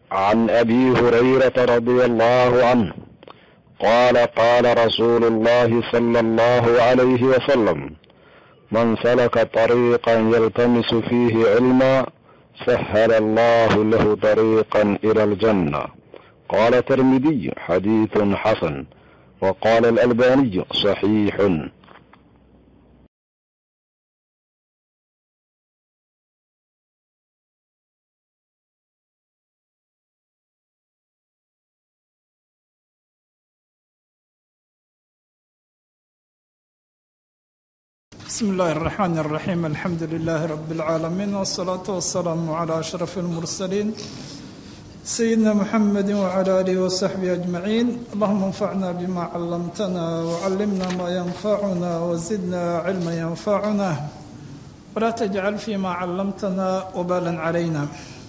عن ابي هريره رضي الله عنه قال قال رسول الله صلى الله عليه وسلم من سلك طريقا يلتمس فيه علما سهل الله له طريقا الى الجنه قال الترمذي حديث حسن وقال الالباني صحيح بسم الله الرحمن الرحيم الحمد لله رب العالمين والصلاة والسلام على أشرف المرسلين سيدنا محمد وعلى آله وصحبه أجمعين اللهم انفعنا بما علمتنا وعلمنا ما ينفعنا وزدنا علما ينفعنا ولا تجعل فيما علمتنا وبالا علينا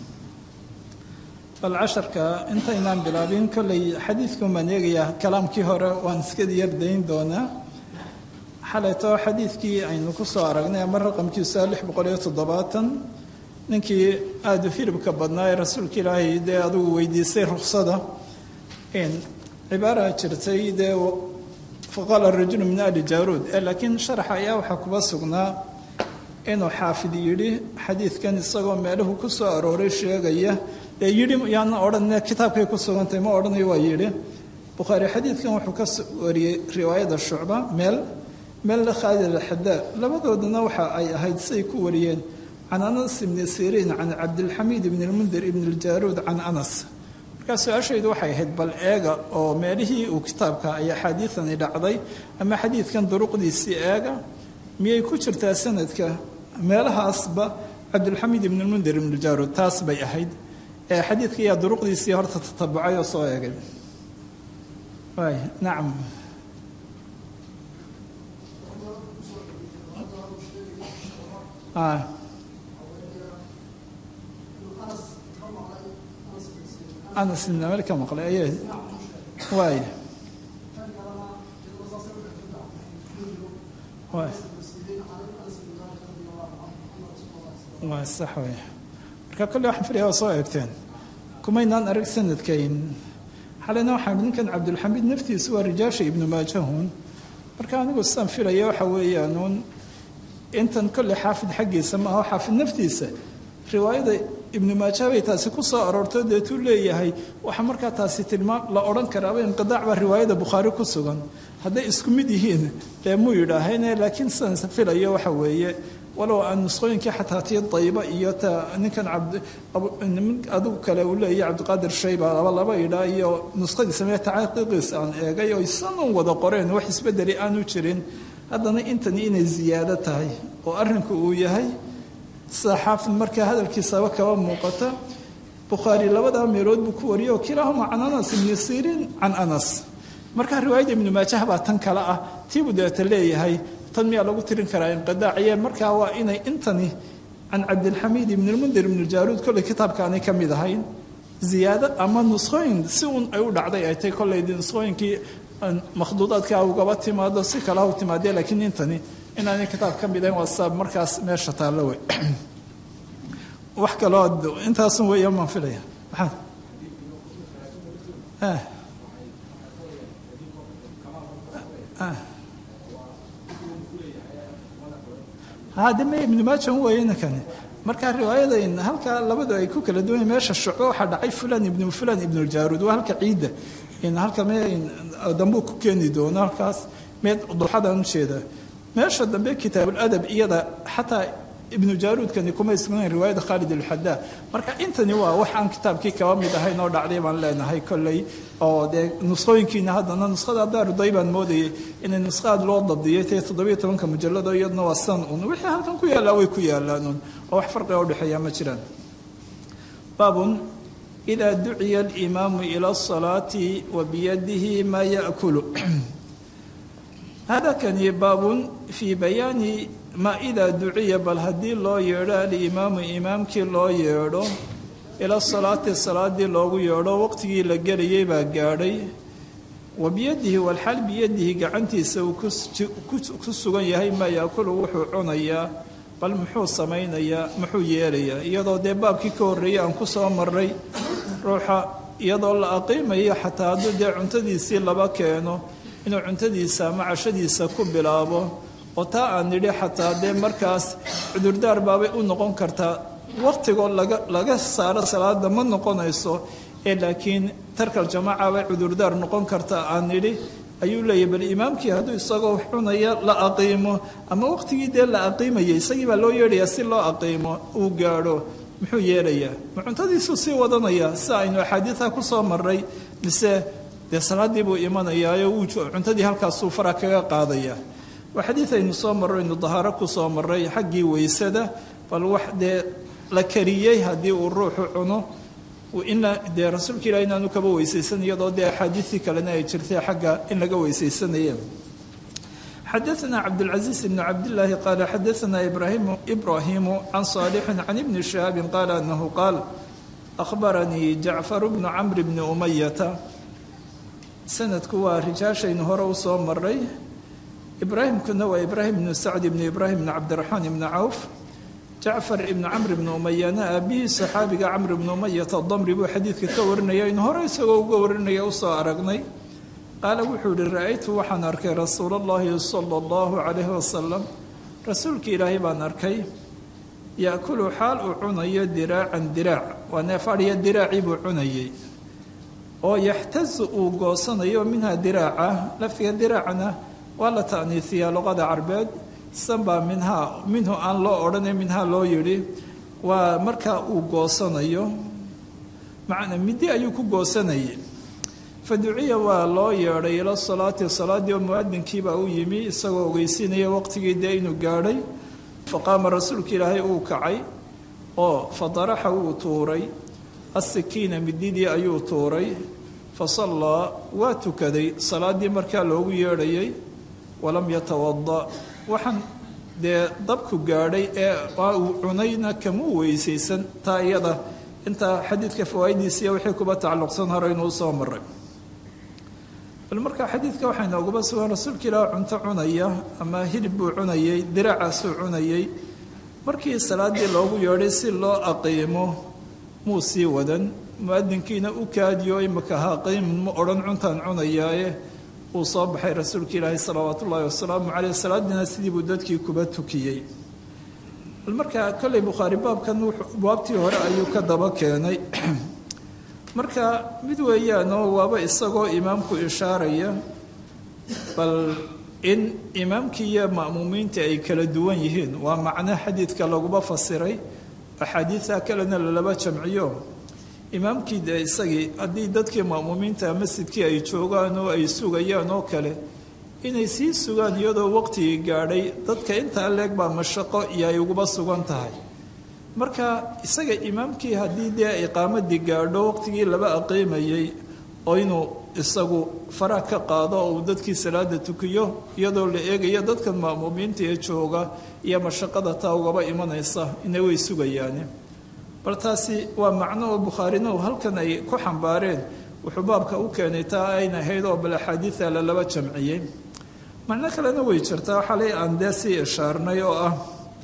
bal casharka intaynaan bilaabin kolley xadiidkan baan eegayaa kalaamkii hore waan iska yardayn doonaa xalayto xadiidkii aynu ku soo aragnay ama raqamkiisa lix boqol iyo toddobaatan ninkii aada u hilibka badnaa ee rasuulka ilaahay dee adugu weydiisay ruksada cibaara jirtay dee faqaala rajulu min ali jaaruud laakiin sharaxa ayaa waxaa kuba sugnaa inuu xaafid yidhi xadiidkan isagoo meeluhu ku soo arooray sheegaya dee yidhi yaana odhan kitaabkay ku sugantahay ma odhanayo waa yidhi bukhaari xadiidkan wuxuu ka wariyey riwaayada shucba meel meel khaalid alxadaa labadoodana waxa ay ahayd siay ku wariyeen can anas ibni siriin can cabdilxamiid ibni lmundir ibni ljaaruud can anas markaa su-aashaydu waxay ahayd bal eega oo meelihii uu kitaabka ay axaadiidani dhacday ama xadiidkan duruqdiisii eega miyay ku jirtaa sanadka meelahaasba cabdilxamiid ibni lmundir ibni ljaaruud taas bay ahayd ee xadiidka ayaa duruqdiisii horta tatabucay oo soo eegay waay nacam anas ibn meel ka maqlay ayay waay waay waay sax wey marka kolle waxaan filaya waa soo eegteen kumaynaan arag sanadkayn xalayna waxaan ninkan cabdulxamiid naftiisu waa rijaasha ibnu maajahun marka anigu sidaan filaya waxa weeyaanuun intan kolley xaafid xaggiisa maaha xaafid naftiisa riwaayada ibnu maaja bay taasi ku soo aroorto deetuu leeyahay waxaa markaa taasi tilmaam la odhan karaaba inqidaac baa riwaayada bukhaari ku sugan hadday isku mid yihiin dee muu yidhaahayne laakiin sidaan filayo waxa weeye walow aan nusqooyinkii xataa tii dayba iyo ta ninkan adigu kale uu leeyahy cabdiqaadir shayba laba laba idhaa iyo nusqadiisa mee tacaqiiqiisa aan eegay oo isanuun wada qoreen wax isbedeli aanu jirin haddana intani inay ziyaado tahay oo arrinku uu yahay sida xaafid markaa hadalkiisaba kaba muuqata bukhaari labadaa meelood buu ku wariyay oo kilaahuma can anas ibni siriin can anas markaa riwaayadda ibnu maajah baa tan kale ah tiibuu deeta leeyahay tan miyaa lagu tirin karaa inqidaaciye markaa waa inay intani can cabdilxamiid ibni lmundir ibni jaaruud kolley kitaabkaanay ka mid ahayn ziyaado ama nusqooyin si uun ay u dhacday ay tay kolley nusqooyinkii makhduudaadka ugaba timaado si kale u timaadee laakiin intani inaanay kitaab ka mid ahayn waa sabab markaas meesha taallo wey wax kaloo intaasun weeya maan filaya maxaad hadame ibnu maajan weeye ninkani markaa riwaayadayn halkaa labadu ay ku kala duwan meesha shucbo waxaa dhacay fulan ibnu fulan ibnuljaruud waa halka ciidda halka me dambuu ku keeni doono halkaas meed duxadaan ujeeda meesha dambe kitaabuladab iyada xataa ibnu jaaruudkani kuma isgnayn riwaayada khaalid alxadaa marka intani waa wax aan kitaabkii kaba mid ahayn oo dhacday baan leenahay kolley oo dee nusqooyinkiina haddana nuskhada daaruday baan moodayay inay nusqaad loo dabdiyay tee toddobiyo tobanka mujalado iyaduna waa san un wixii halkan ku yaallaa way ku yaallaan un oo wax farqiga udhexeeya ma jiraan baabun ida duciya alimaamu ila asalaati wa biyadihi maa yaakulu hada kani baabun fii bayaani maa idaa duciya bal haddii loo yeedho alimaamu imaamkii loo yeedho ila salaati salaadii loogu yeedho waqtigii la gelayay baa gaadhay wa biyadihi walxaal biyadihi gacantiisa uu ku sugan yahay maa yaakulu wuxuu cunayaa bal muxuu samaynayaa muxuu yeelayaa iyadoo dee baabkii ka horreeyey aan ku soo maray ruuxa iyadoo la aqiimayo xataa hadduu dee cuntadiisii laba keeno inuu cuntadiisa ama cashadiisa ku bilaabo oo taa aan nidhi xataa dee markaas cudurdaar baabay u noqon kartaa waqtigoo laga laga saaro salaada ma noqonayso ee laakiin tarkal jamaaca bay cudurdaar noqon kartaa aan nidhi ayuu leeyahy bal imaamkii hadduu isagoo wax cunaya la aqiimo ama waqtigii dee la aqiimayay isagii baa loo yeedhayaa si loo aqiimo uu gaadho muxuu yeelayaa ma cuntadiisuu sii wadanaya si aynu axaadiida ku soo maray mise dee salaaddii buu imanayaayo wuu cuntadii halkaasuu fara kaga qaadaya waa xadiid aynu soo marro aynu dahaaro ku soo maray xaggii weysada bal wax dee la kariyey haddii uu ruuxu cuno ina dee rasuulka ilah inaanu kaba weysaysan iyadoo dee axaadiisii kalena ay jirtay xagga in laga weysaysanaya xadaثna cabdالcaزiiز bn cabdالlahi qaala xadaثna ibrahimu can صaalixin can ibni شhihaabi qaala anahu qaal akhbaranii jacfar bnu camr bni umayata sanadku waa rijaashaynu hore u soo maray ibraahimkuna waa ibraahim bnu sacd bni ibraahim bn cabdiraxmaan ibni cawf jacfar ibnu camr ibni umayana aabihii saxaabiga camr ibni umayata damri buu xadiidka ka warinaya aynu hore isagoo uga warinaya usoo aragnay qaala wuxuu yihi ra-aytu waxaan arkay rasuul allahi sala allahu calayhi wasalam rasuulkii ilaahay baan arkay yaakulu xaal uu cunayo diraacan diraac waa neefadhiya diraacii buu cunayey oo yaxtazu uu goosanayo minha diraaca laftiga diraacna waa la ta'niisiyaa luqada carbeed sanbaa minhaa minhu aan loo odhanay minhaa loo yidhi waa markaa uu goosanayo macnaa middi ayuu ku goosanayay fa duciya waa loo yeedhay ila salaati salaaddii oo mu'adinkiibaa u yimi isagoo ogeysiinaya waqtigii dee inuu gaadhay fa qaama rasuulka ilaahay uu kacay oo fa daraxa wuu tuuray assikiina mididii ayuu tuuray fa sallaa waa tukaday salaaddii markaa loogu yeedhayay walam yatawada waxaan dee dabku gaadhay ee uu cunayna kamuu weysaysan taa iyada intaa xadiidka fawaa'idiisiiyo wixii kuba tacalluqsan hore inuu soo maray bal markaa xadiidka waxaa inooguba sugan rasuulka ilaah cunto cunaya ama hilib buu cunayey diracaasuu cunayey markii salaaddii loogu yeedhay si loo aqiimo muu sii wadan mu-adinkiina u kaadiyo imika ha aqiimin ma odhan cuntaan cunayaaye uu soo baxay rasuulka ilaahi salawaat ullaahi wasalaamu caleyh salaadiina sidii buu dadkii kuba tukiyey bal markaa kolley bukhaari baabkan baabtii hore ayuu ka daba keenay marka mid weeyaanoo waaba isagoo imaamku ishaaraya bal in imaamkii iyo ma'muumiinta ay kala duwan yihiin waa macno xadiidka laguba fasiray axaadiida kalena lalaba jamciyo imaamkii dee isagii haddii dadkii ma'muumiinta masjidkii ay joogaan oo ay sugayaan oo kale inay sii sugaan iyadoo waqtigii gaadhay dadka intaa leeg baa mashaqo iyo ay uguba sugan tahay marka isaga imaamkii haddii dee iqaamadii gaadho waqtigii laba aqiimayay oo inuu isagu faraha ka qaado oo uu dadkii salaada tukiyo iyadoo la eegayo dadkan ma'muumiinta ee jooga iyo mashaqada taa ugaba imanaysa ina way sugayaane bal taasi waa macno oo bukhaarina uu halkan ay ku xambaareen wuxuu baabka u keenay taa ayna ahayd oo bal axaadiida lalaba jamciyey macno kalena way jirtaa xalay aan dee sii ishaarnay oo ah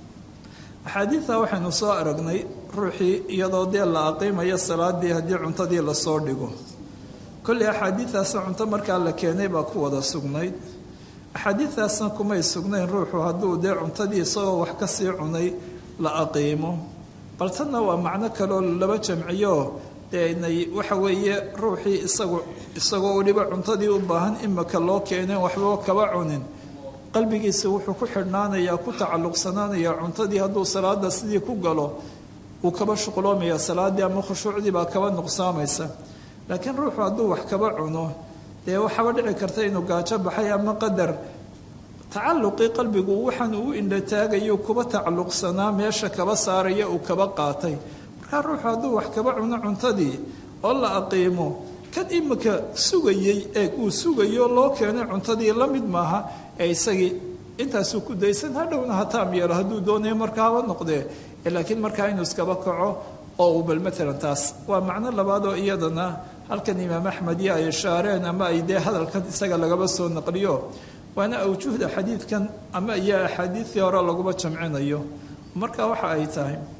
axaadiida waxaynu soo aragnay ruuxii iyadoo dee la aqiimayo salaadii haddii cuntadii lasoo dhigo kolley axaadiidaasna cunto markaa la keenay baa ku wada sugnayd axaadiidaasna kumay sugnayn ruuxu hadduu dee cuntadii isagoo wax ka sii cunay la aqiimo bal tanna waa macno kaleoo laba jamciyo dee waxa weeye ruuxii isagu isagoo weliba cuntadii u baahan imika loo keeneen waxba kaba cunin qalbigiisa wuxuu ku xidhnaanayaa ku tacalluqsanaanayaa cuntadii hadduu salaada sidii ku galo uu kaba shuqloomaya salaaddii ama khushuucdii baa kaba nuqsaamaysa laakiin ruuxu hadduu wax kaba cuno dee waxaaba dhici karta inuu gaajo baxay ama qadar tacalluqii qalbigu waxaan uu indhataagayo kuba tacalluqsanaa meesha kaba saaraya uu kaba qaatay markaa ruuxu hadduu wax kaba cuno cuntadii oo la aqiimo kan imika sugayey ee uu sugayo loo keenay cuntadii la mid maaha ee isagii intaasuu ku daysan hadhowna hataam yeelo hadduu doonayo markaa haba noqdee laakiin markaa inuu iskaba kaco oo uu bal matalan taas waa macno labaad oo iyadana halkan imaam axmed iyo ay ishaareen ama ay dee hadalkan isaga lagaba soo naqliyo waana awjuhda xadiidkan ama iyo axaadiidtii hore laguma jamcinayo marka waxa ay tahay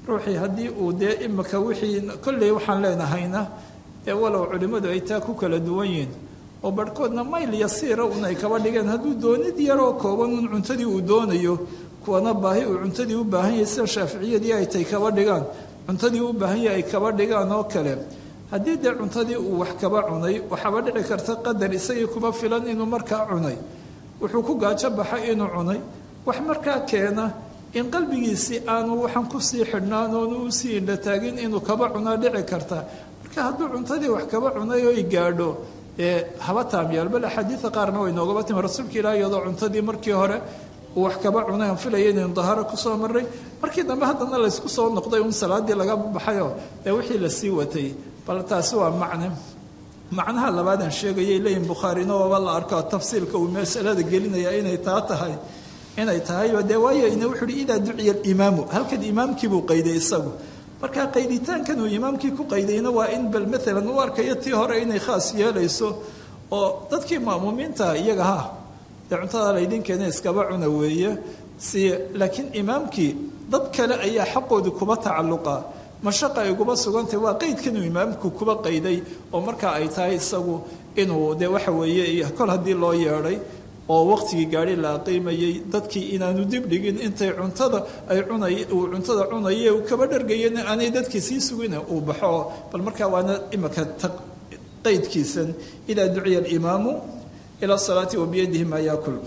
ruuxii haddii uu dee imika wixii kolley waxaan leenahayna ee walow culimmadu ay taa ku kala duwan yihiin oo barhkoodna mayl yasiira un ay kaba dhigeen hadduu doonid yaroo kooban un cuntadii uu doonayo kuwana baahi uu cuntadii u baahan yahay sida shaaficiyadii ay tay kaba dhigaan cuntadii u baahan yahay ay kaba dhigaan oo kale haddii dee cuntadii uu wax kaba cunay waxaaba dhici karta qadar isagii kuma filan inuu markaa cunay wuxuu ku gaajo baxay inuu cunay wax markaa keena in qalbigiisii aanu waxaan kusii xidhnaan oonu usii indhataagin inuu kaba cunaa dhici karta marka hadduu cuntadii wax kaba cunay oy gaadho ee haba taamyaal bal axaadiida qaarna way noogaba timi rasuulka ilaah iyadoo cuntadii markii hore uu wax kaba cunay aan filaya inaynu daharo kusoo maray markii dambe haddana laysku soo noqday un salaadii laga baxayoo ee wixii lasii watay bal taasi waa macne macnaha labaadaan sheegayay leeyihin bukhaarina waaba la arko tafsiilka uu masalada gelinaya inay taa tahay inay tahayba dee waayo ina wuxuu uhi idaa duciya alimaamu halkan imaamkiibuu qayday isagu marka qayditaankan uu imaamkii ku qaydayna waa in bal maalan u arkayo tii hore inay khaas yeelayso oo dadkii ma'muumiinta iyaga ha dee cuntada laydinkeena iskaba cuna weeye si laakiin imaamkii dad kale ayaa xaqoodii kuba tacalluqa mashaqa ay kuba sugantay waa qeydkan uu imaamku kuba qayday oo markaa ay tahay isagu inuu dee waxa weeye kol haddii loo yeedhay oo waqtigii gaari la aqiimayey dadkii inaanu dibdhigin intay cuntada ay cunay uu cuntada cunaye uu kaba dhargayen aanay dadkii sii sugina uu baxo bal markaa waana imika qaydkiisan idaa duciya alimaamu ila salaati wa biyadihi maa yaakul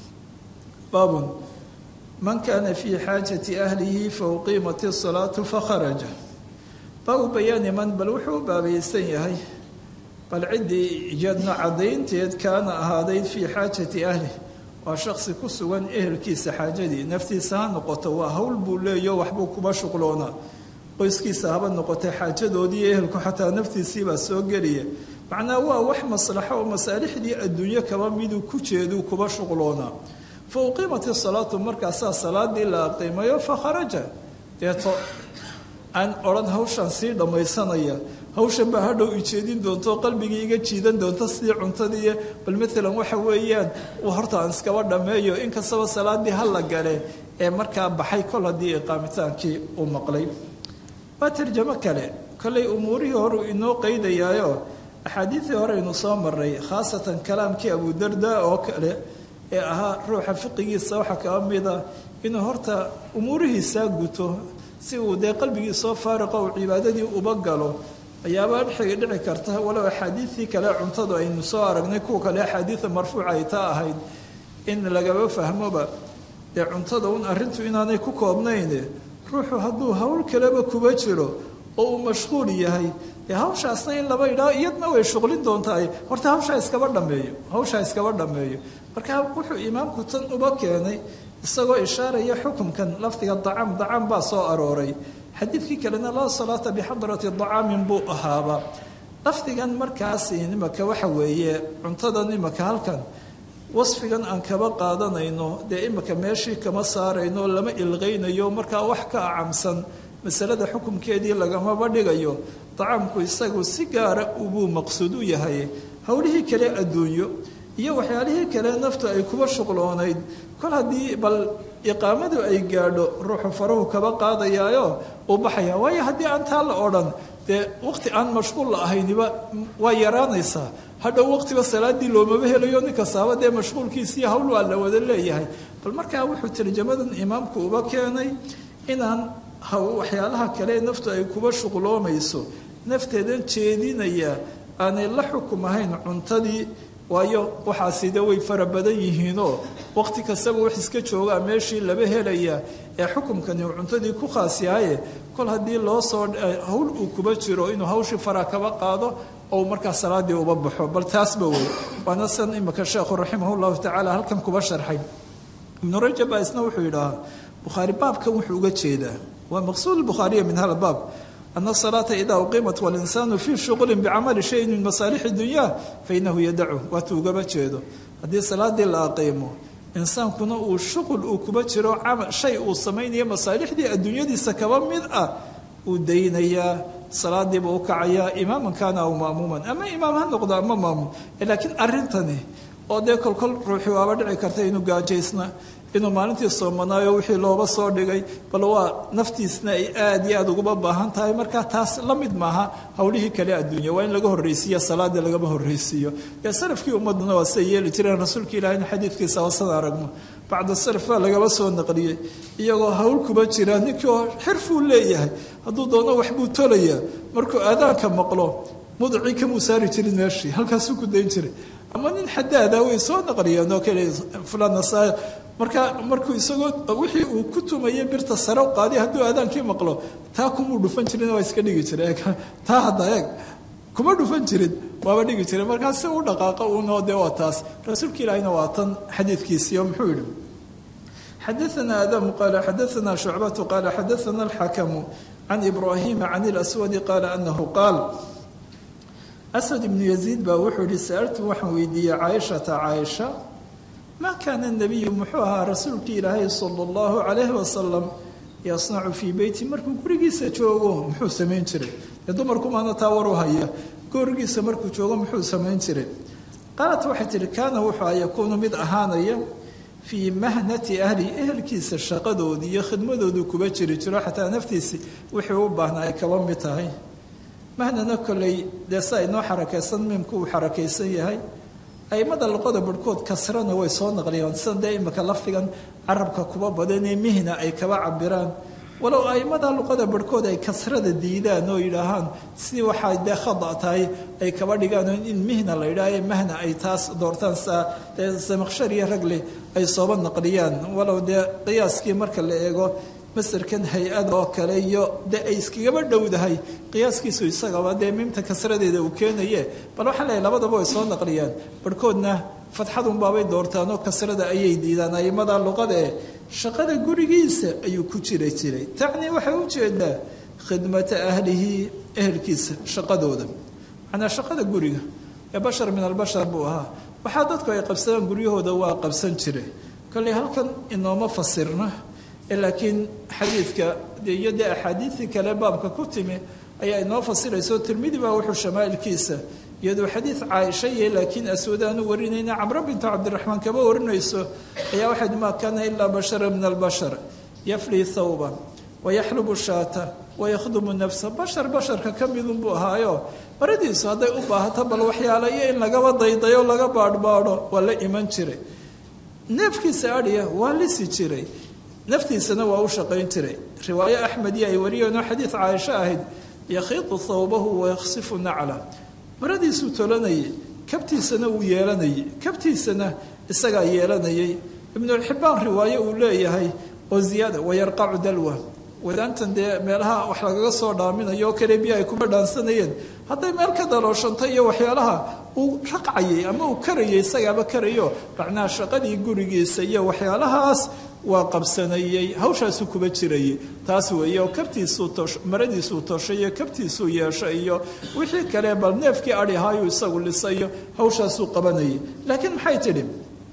baabun man kaana fii xaajati ahlihi fauqiimat isalaatu fakharaja baabu bayaani man bal wuxuu u baabaysan yahay bal ciddii iyadna caddaynteed kaana ahaaday fii xaajati ahli waa shaksi ku sugan ehelkiisa xaajadii naftiisa ha noqoto waa hawl buu leeyo waxbuu kuba shuqloonaa qoyskiisa haba noqotay xaajadoodii ehelku xataa naftiisiibaa soo geliya macnaa waa wax maslaxo oo masaalixdii adduunyo kaba miduu ku jeeduu kuba shuqloonaa fa uqiimat isalaatu markaasaa salaadii la aqiimayo fa kharaja deeto aan odhan hawshaan sii dhammaysanaya hawshan baa hadhow ijeedin doonto qalbigii iga jiidan doonto sidii cuntadii bal maalan waxa weeyaan horta aan iskaba dhammeeyo inkastaba salaadii ha la gale ee markaa baxay kol haddii iqaamitaankii uu maqlay waa tarjamo kale kollay umuurihii horeu inoo qaydayaayo axaadiidii hore aynu soo maray khaasatan kalaamkii abudarda oo kale ee ahaa ruuxa fiqigiisa waxaa kaba mida inuu horta umuurihiisaa guto si uu dee qalbigii soo faariqo uu cibaadadii uba galo ayaabaa dhexigi dhici karta walow axaadiidii kale cuntadu aynu soo aragnay kuwa kale axaadiida marfuuca ay taa ahayd in lagaba fahmoba dee cuntada un arrintu inaanay ku koobnayn ruuxu hadduu hawl kaleba kuba jiro oo uu mashquul yahay dee hawshaasna in laba idhaa iyadna way shuqlin doontahay horta hawshaa iskaba dhameeyo hawshaa iskaba dhameeyo marka wuxuu imaamku tan uba keenay isagoo ishaaraya xukumkan lafdiga dacaam dacaam baa soo arooray xadiidkii kalena laa salaata bixadrati dacaamin buu ahaaba lafdigan markaasi nimaka waxa weeye cuntadan imaka halkan wasfigan aan kaba qaadanayno dee imika meeshii kama saarayno lama ilqaynayo markaa wax ka acamsan masalada xukumkeedii lagamaba dhigayo dacaamku isagu si gaara ubuu maqsuud u yahay howlihii kale adduunyo iyo waxyaalihii kale naftu ay kuba shuqloonayd kol haddii bal iqaamadu ay gaadho ruuxu farahu kaba qaadayaayo uu baxaya waayo haddii aan taa la odhan dee waqti aan mashquul la ahayniba waa yaraanaysaa hadhow waqtiba salaadii loomaba helayo ninkastaaba dee mashquulkiisiiyo hawl waa la wada leeyahay bal markaa wuxuu tarjamadan imaamku uba keenay inaan waxyaalaha kale naftu ay kuba shuqloomayso nafteedan jeedinaya aanay la xukum ahayn cuntadii waayo waxaasi de way fara badan yihiinoo waqti kastaba wax iska joogaa meeshii laba helaya ee xukumkani uu cuntadii ku khaas yahaye kol haddii loo soo hawl uu kuba jiro inuu hawshii fara kaba qaado ou markaa salaadii uba baxo bal taasba wey waana san imika sheekhu raximah llahu tacaala halkan kuba sharxay ibnu rajab baa isna wuxuu yidhaahaa bukhaari baabkan wuxuu uga jeedaa waa maqsuud bukhaariya min hada baab أن الصلاة إذا أقيمت والإنسان في شغل بعمل شيء من مصالح الدنيا فإنه يدعه واتوقب جيدو هذه صلاة لا أقيمه إنسان كنا شغل وكبتشر عمل شيء وصمين مصالح دي الدنيا دي سكبا مدأة ودينيا صلاة دي بوكعيا إماما كان أو مأموما أما إمام هنقضى أما مأموم لكن أرنتني oo dee kolkol ruuxii waaba dhici karta inuu gaajaysna inuu maalintii soomanaayo wixii looba soo dhigay bal waa naftiisna ay aada iyo aada uguma baahan tahay marka taas la mid maaha howlihii kale adduunya waa in laga horreysiiyo salaada lagama horreysiiyo dee salafkii ummaduna waa siday yeeli jireen rasuulka ilahina xadiidkiisa wasada aragno bacda salaf baa lagaba soo naqliyey iyagoo hawl kuba jira ninkii oo xirfuu leeyahay hadduu doono waxbuu tolayaa markuu aadaanka maqlo mudacii kamuu saari jirin meeshii halkaasuu ku dayn jiray ama nin xadaada way soo naqliyeen oo kale fulanasa marka markuu isagoo wixii uu ku tumayay birta sare u qaadiy hadduu aadaankii maqlo taa kumuu dhufan jirin waa iska dhigi jira taa hadda eeg kuma dhufan jirin waaba dhigi jiray markaa si u dhaqaaqa uunoo dee waa taas rasuulka ilaahina waa tan xadiidkiisii oo muxuu yidhi xadaثna adamu qaala xadaثna shucbatu qaala xadaثna alxakamu can ibrahima can اlaswadi qaala anahu qaal aswad ibnu yaziid baa wuxuu yihi sa'altu waxaan weydiiyey caaishata caaisha ma kaana nabiyu muxuu ahaa rasuulkii ilaahay sala allahu calayhi wasalam yasnacu fii beyti markuu gurigiisa joogo muxuu samayn jiray dee dumarkumaana taa waru haya gurigiisa markuu joogo muxuu samayn jiray qaalat waxay tihi kaana wuxuu a yakuunu mid ahaanaya fii mahnati ahli ehelkiisa shaqadoodii iyo khidmadoodu kuba jiri jiro xataa naftiisi wixii u baahnaa ay kaba mid tahay mahnana kolley dee sa inoo xarakaysan miimku uu xarakaysan yahay aimada luqada barhkood kasrana way soo naqliyaan sida dee imika lafdigan carabka kuba badanee mihna ay kaba cabiraan walow aimada luqada barhkood ay kasrada diidaan oo yidhaahaan sidii waxaa dee khada tahay ay kaba dhigaan in mihna la yidhaah mahna ay taas doortaan saa dee samaqshar iyo ragle ay sooba naqliyaan walow dee qiyaaskii marka la eego masarkan hay-ada oo kale iyo dee ay iskagaba dhowdahay qiyaaskiisu isagaba dee miimta kasradeeda uu keenaye bal waxaa leeyahy labadaba way soo naqliyaan barhkoodna fadxadunbaabay doortaan oo kasrada ayay diidaan aimada luqada ee shaqada gurigiisa ayuu ku jira jiray tacnii waxay u jeedaa khidmata ahlihi ehelkiisa shaqadooda macnaa shaqada guriga ee bashar min albashar buu ahaa waxaa dadku ay qabsadaan guryahooda waa qabsan jire kolley halkan inooma fasirna laakiin xadiidka iyo dee axaadiidii kale baabka ku timi ayaa inoo fasirayso tirmidi baa wuxuu shamaailkiisa iyadoo xadiid caaisha iyo laakiin aswadaanu warinayna camro bintu cabdiraxmaan kaba warinayso ayaa waxayd maa kaana ilaa bashara min albashar yaflii thawban wayaxlubu shaata wayakhdumu nafsa bashar basharka ka midunbuu ahaayo maradiisu hadday u baahato bal waxyaala iyo in lagaba daydayo laga baadhbaadho waa la iman jiray neefkiisa adhiya waa lisi jiray naftiisana waa u shaqayn jiray riwaayo axmediyo ay wariyeenoo xadiid caaisho ahayd yakhiidu thawbahu wayaksifu nacla maradiisuu tolanayay kabtiisana uu yeelanayay kabtiisana isagaa yeelanayay ibnuxibbaan riwaayo uu leeyahay oo ziyaada wayarqacu dalwa wadaantan dee meelaha wax lagaga soo dhaaminayo oo kale biyo ay kuma dhaansanayeen hadday meel ka dalooshanta iyo waxyaalaha uu raqcayay ama uu karayay isagaaba karayo macnaha shaqadii gurigiisa iyo waxyaalahaas waa qabsanayey hawshaasuu kuba jirayay taas weeye oo kabtiisuu toosh maradiisuu tooshay iyo kabtiisuu yeeshay iyo wixii kale bal neefkii adhi ahaayuu isagu lisayo hawshaasuu qabanayay laakiin maxay tidhi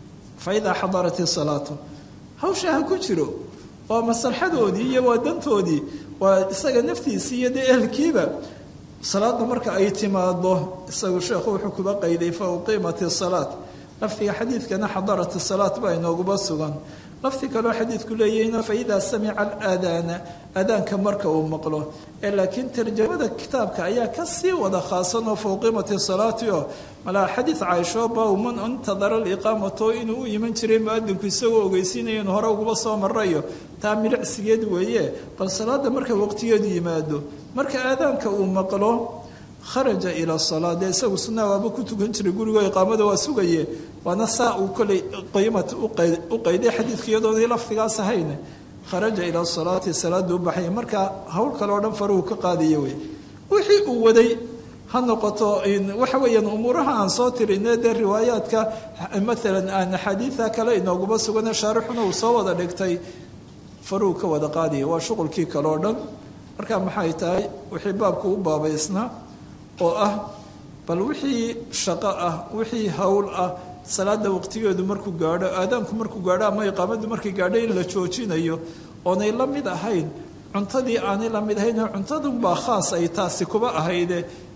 fa idaa xadarat isalaatu hawsha ha ku jiro waa maslaxadoodii iyo waa dantoodii waa isaga naftiisii iyo dee ehelkiiba salaadda marka ay timaado isagu sheekhu wuxuu kuba qayday fa uqiimat isalaat lafdiga xadiidkana xadarat isalaat baa inooguba sugan lafdi kaloo xadiidku leeyahayna fa idaa samica alaadaana aadaanka marka uu maqlo ee laakiin tarjamada kitaabka ayaa ka sii wada khaasan oo fauqimati salaati oo malaa xadiid caaisho baa man intadara aliqaamato inuu u iman jiray muadinku isagoo ogeysiinaya inuu hore uguba soo marayo taa milicsigeed weeye bal salaada marka waqtigeedu yimaado marka aadaanka uu maqlo kharaja ila salaa dee isagu sunnaha waaba ku tukan jiray gurigo iqaamada waa sugaye waana saa uu koley qiimat u qayday xadiidka iyadoonay lafdigaas ahayn kharaja ila salaati salaada u baxaya marka hawl kale oo dhan faruhu ka qaadaya wey wixii uu waday ha noqoto waxa weeyaan umuuraha aan soo tirine dee riwaayaadka maalan aan axaadiida kale inooguma sugane shaarixuna uu soo wada dhigtay faruhu ka wada qaadaya waa shuqulkii kale oo dhan marka maxay tahay wixii baabku u baabaysnaa oo ah bal wixii shaqo ah wixii hawl ah salaada waqtigeedu markuu gaadho aadaanku markuu gaadho ama iqaamadu markay gaadho in la joojinayo oonay la mid ahayn cuntadii aanay la mid ahayn cuntadunbaa khaas ay taasi kuba ahayde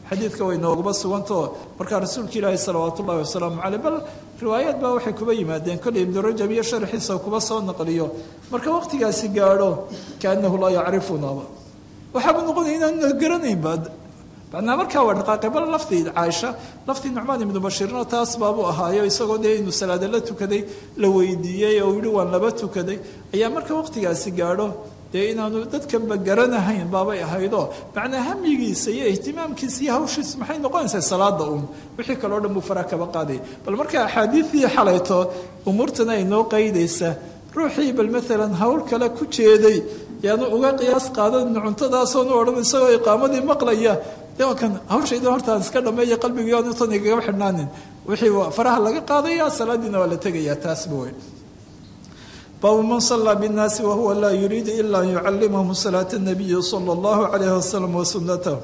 xadiidka way nooguma sugantao markaa rasuulka ilaahi salawaat ullahi wasalaamu caleyh bal riwaayaad baa waxay kuba yimaadeen kolley ibnu rajab iyo sharxiisa kuba soo naqliyo marka waqtigaasi gaadho kaanahu laa yacrifunaba waxaaba noqonaya inaanna garanaynba macnaa markaa waa dhaqaaqay bal laftii caaisha laftii nucmaan ibnu bashiirna taas baabuu ahaayo isagoo dee inuu salaada la tukaday la weydiiyey oo yihi waan laba tukaday ayaa marka waqtigaasi gaadho dee inaanu dadkanba garanahayn baabay ahaydoo macnaa hamigiisa iyo ihtimaamkiisa iyo hawshiisa maxay noqonaysaa salaada uun wixii kaleo dhan buu faraa kaba qaaday bal marka axaadiidii xalayto umuurtana ay noo qaydaysa ruuxii bal maalan hawl kale ku jeeday yaanu uga qiyaas qaadanin cuntadaasoonu odhan isagoo iqaamadii maqlaya de waa kan hawshayda hortaan iska dhameeya qalbigii aanu tan igaga xidhnaanin wixii faraha laga qaadaya salaadiina waa la tegayaa taasba wey baabu man sallaa binnaasi wahuwa laa yuriidu ila an yucalimahum salaata nabiyi sala allahu calayhi wasalam wa sunnatahu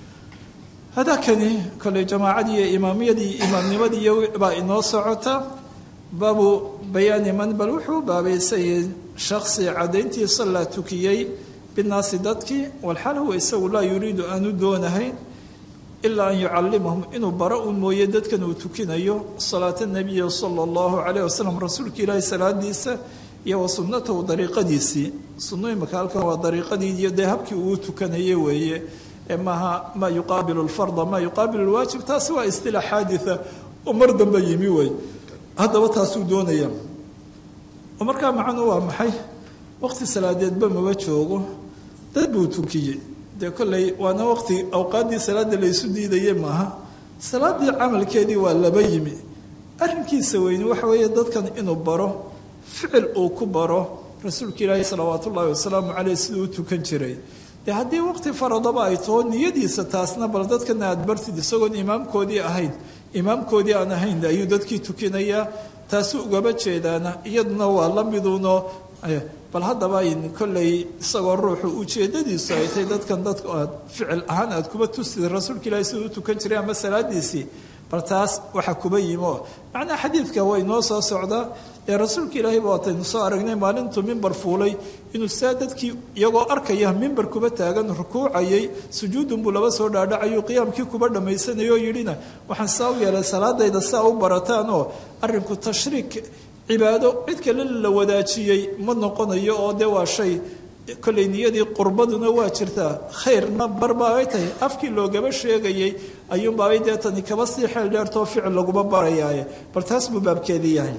hadakani kolley jamaacadii iyo imaamiyadii imaamnimadii baa inoo socota baabu bayaani man bal wuxuu baabaysayay shaksi cadayntii sallaa tukiyey binnaasi dadkii walxal huwa isagu laa yuriidu aanu doonahayn ilaa an yucalimahum inuu bara un mooye dadkan uu tukinayo salaata nabiyi sala allahu calayh wasalam rasuulka ilaahi salaadiisa iyo wa sunnatahu dariiqadiisii sunno imaka halkan waa dariiqadii iyo dee habkii uu tukanayey weeye ee maaha maa yuqaabilu lfarda maa yuqaabilu lwaajib taasi waa istilaax xaaditha oo mar dambe yimi wey haddaba taasuu doonaya oo markaa macnu waa maxay waqti salaadeedba maba joogo dad buu tukiyey dee kolley waana waqti awqaaddii salaada laysu diidaye maaha salaadii camalkeedii waa laba yimi arrinkiisa weyni waxa weeye dadkan inuu baro ficil uu ku baro rasuulka ilaahi salawaat ullaahi wasalaamu caleyh siduu u tukan jiray dee haddii waqti faradaba ay taho niyadiisa taasna bal dadkana aada bartid isagoon imaamkoodii ahayn imaamkoodii aan ahayn ayuu dadkii tukinayaa taasu ugaba jeedaana iyaduna waa la miduuno bal haddaba kolley isagoo ruuxu ujeedadiisu ay tahay dadkan dad aad ficil ahaan aad kuba tusid rasuulka ilaahi siduu u tukan jiray ama salaadiisii bal taas waxa kuba yimo macnaa xadiidka way noo soo socdaa ee rasuulka ilaahay ba waataynu soo aragnay maalintuu mimbar fuulay inuu saa dadkii iyagoo arkaya mimbar kuba taagan rukuucayay sujuudun buu laba soo dhaadhacayu qiyaamkii kuba dhammaysanay oo yidhina waxaan saa u yeelay salaadayda saa u barataan oo arrinku tashriik cibaado cid kale la wadaajiyey ma noqonayo oo dee waa shay kolley niyadii qurbaduna waa jirtaa khayrna barbaabay tahay afkii loogaba sheegayey ayuunbaabay dee tani kaba sii xeel dheertoo ficil laguma barayaaye bal taas buu baabkeedii yahay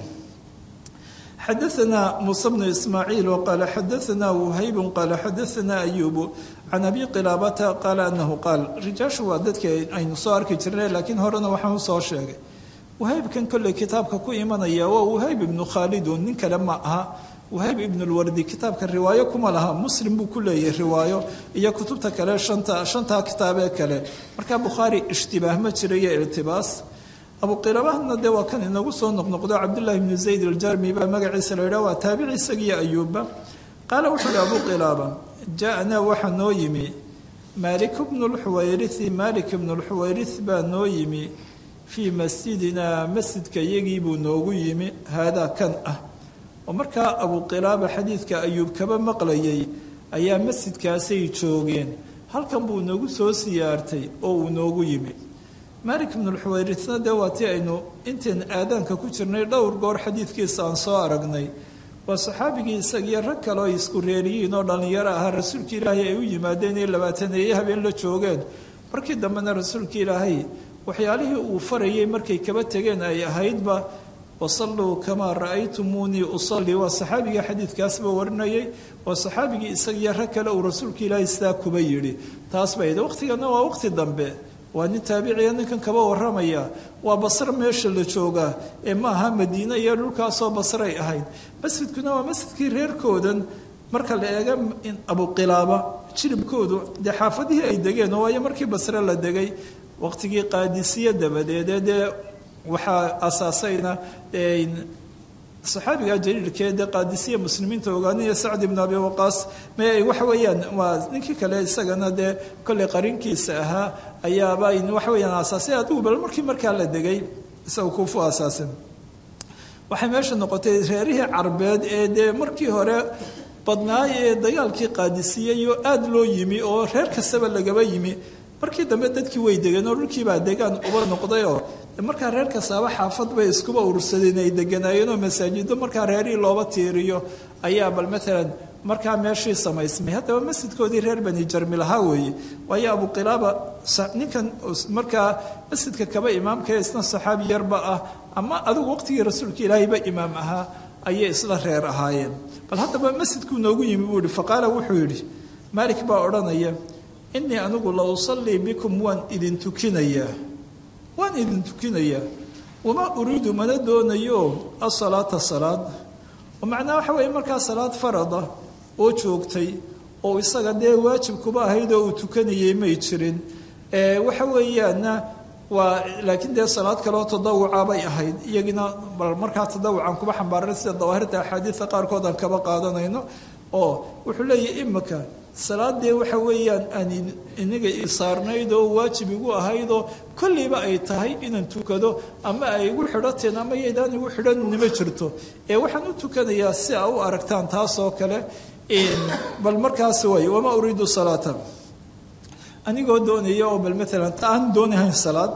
xadaثna muuse bnu ismaaciil waqaala xadaثna whaybu qaala xadaثna ayubu can abi qilaabata qaala anahu qaal rijaashu waa dadkii aynu soo arki jirnay laakiin horena waxaan usoo sheegay wahaybkan kolley kitaabka ku imanaya waa wahayb ibnu khaalidun nin kale ma aha wahayb ibn lwardi kitaabka riwaayo kuma laha muslim buu ku leeyahay riwaayo iyo kutubta kale shanta shantaa kitaabee kale markaa bukhaari ishtibaah ma jira iyo iltibaas abuqilaabahna dee waa kan inagu soo noqnoqdo cabdullahi bnu zayd aljarmi baa magaciisa la yidhah waa taabici isagiyo ayuubba qaala wuxuu ihi abu qilaaba jaa-naa waxaa noo yimi maalik bnu lxuwayrithi maalik ibnu lxuwayrith baa noo yimi fii masjidina masjidka iyagii buu noogu yimi haadaa kan ah oo markaa abuqilaaba xadiidka ayuub kaba maqlayay ayaa masjidkaasay joogeen halkan buu nagu soo siyaartay oo uu noogu yimi maalik ibnu lxuwayrithna dee waa tii aynu intayn aadaanka ku jirnay dhowr goor xadiidkiisa aan soo aragnay waa saxaabigii isagiyo rag kale oo isku reeriyiin oo dhallinyaro ahaa rasuulka ilaahay ay u yimaadeen iyo labaataneeye habeen la joogeen markii dambena rasuulka ilaahay waxyaalihii uu farayay markay kaba tegeen ay ahaydba wasalluu kamaa ra'aytumuunii usallii waa saxaabigii xadiidkaasba warinayay waa saxaabigii isagiyo rag kale uu rasuulka ilaahay sidaa kuba yidhi taas bay waqtigana waa waqti dambe waa nin taabiciya ninkan kaba waramaya waa basre meesha la joogaa ee ma aha madiine iyo dhulkaasoo basray ahayd masjidkuna waa masjidkii reerkoodan marka la eega abuqilaaba jilibkoodu dee xaafadihii ay degeen oo waayo markii basre la degay waqtigii qaadisiye dabadeedee dee waxaa asaasayna saxaabiga jaliilkee dee qaadisiya muslimiinta ogaanaya sacd ibnu abi waqaas me waxa weeyaan waa ninkii kale isagana dee kolley qarinkiisa ahaa ayaaba waxa weyaan asaasay adigu bal markii markaa la degay isaga kuufu asaasin waxay meesha noqotay reerihii carbeed ee dee markii hore badnaay ee dagaalkii qaadisiyeyo aada loo yimi oo reer kastaba lagaba yimi markii dambe dadkii way degeen oo dhulkiibaa degaan uba noqdayoo markaa reer kastaaba xaafad bay iskuba urursadeen ay deganaayeen oo masaajido markaa reerihii looba tiiriyo ayaa bal maalan markaa meeshii samaysmay haddaba masjidkoodii reer bani jarmi lahaa weeye waayo abuqilaaba ninkan markaa masjidka kaba imaamka ee isna saxaabi yarba ah ama adigu waqtigii rasuulka ilaahayba imaam ahaa ayay isla reer ahaayeen bal haddaba masjidkuu noogu yimi buu yihi faqaala wuxuu yidhi maalik baa odhanaya inii anigu la usallii bikum waan idin tukinayaa waan idin tukinayaa wamaa uriidu mana doonayo asalaata salaad oo macnaha waxa weeye markaa salaad farada oo joogtay oo isaga dee waajib kuba ahayd oo uu tukanayay may jirin waxa weeyaana waa laakiin dee salaad kaleoo tadawuca bay ahayd iyagina bal markaa tadawucan kuba xambaaran sida dawaahirta axaadiida qaarkood aan kaba qaadanayno oo wuxuu leeyahy imika salaadee waxa weeyaan aan iniga isaarnayd oo waajib igu ahaydoo kollayba ay tahay inaan tukado ama ay igu xidhateen ama yaydaan igu xidhanima jirto ee waxaan u tukanayaa si a u aragtaan taasoo kale bal markaas way wamaa uriidu salaata anigoo doonaya oo bal maalan aan doonahayn salaad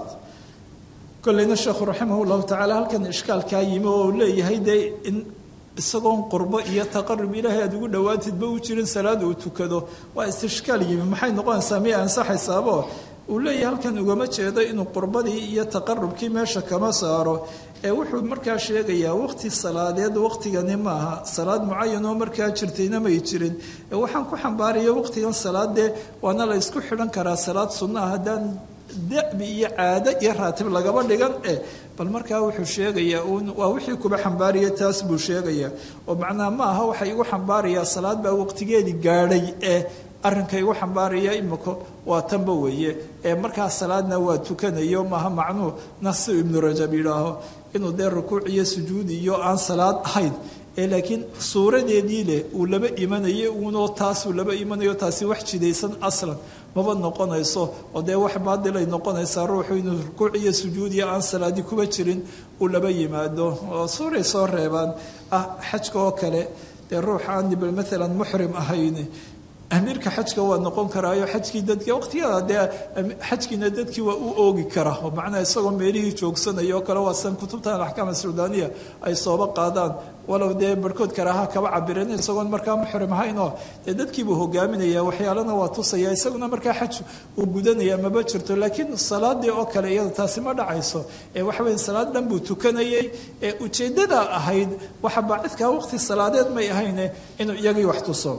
kollayna sheekhu raximah llahu tacaala halkan ishkaalkaa yimi oo leeyahay dee in isagoon qurbo iyo taqarub ilaahay aad ugu dhowaatidba u jirin salaad uu tukado waa istishkaal yimi maxay noqonaysaa miyay ansaxaysaabo uu leeyahay halkan ugama jeedo inuu qurbadii iyo taqarubkii meesha kama saaro ee wuxuu markaa sheegayaa waqti salaadeed waqtigani maaha salaad mucayan oo markaa jirtayna may jirin ee waxaan ku xambaaraya waqtigan salaadee waana la ysku xidhan karaa salaad sunnaah haddaan dabi iyo caado iyo raatib lagaba dhigan eh bal markaa wuxuu sheegayaa waa wixii kuba xambaaraya taas buu sheegayaa oo macnaha ma aha waxa igu xambaarayaa salaad baa waqtigeedii gaadhay ee arrinka igu xambaaraya imiko waa tanba weeye ee markaa salaadna waa tukanayo maaha macnuu nasi ibnu rajab yidhaaho inuu dee rukuuc iyo sujuud iyo aan salaad ahayn ee laakiin suuradeedii leh uu laba imanayo uunoo taasuu laba imanayo taasi wax jidaysan aslan maba noqonayso oo dee wax baadilay noqonaysaa ruuxu inuu rukuuc iyo sujuud iyo aan salaadi kuba jirin uu laba yimaado oo suuray soo reebaan ah xajka oo kale dee ruux aan bal maalan muxrim ahayn amiirka xajka waa noqon karaayo xajkii dadki waqtigada dee xajkiina dadkii waa u oogi kara oo macnaha isagoo meelihii joogsanaya oo kale waa san kutubtan axkaam suudaaniya ay sooba qaadaan walow dee barhkood karaaha kaba cabireen isagoon markaa muxrim ahaynoo dee dadkiibuu hogaaminaya waxyaalana waa tusaya isaguna markaa xaj uu gudanaya maba jirto laakiin salaadii oo kale iyada taasi ma dhacayso ee waxa weya salaad dhan buu tukanayay ee ujeeddada ahayd waxa baacidkaa waqti salaadeed may ahayne inuu iyagii wax tuso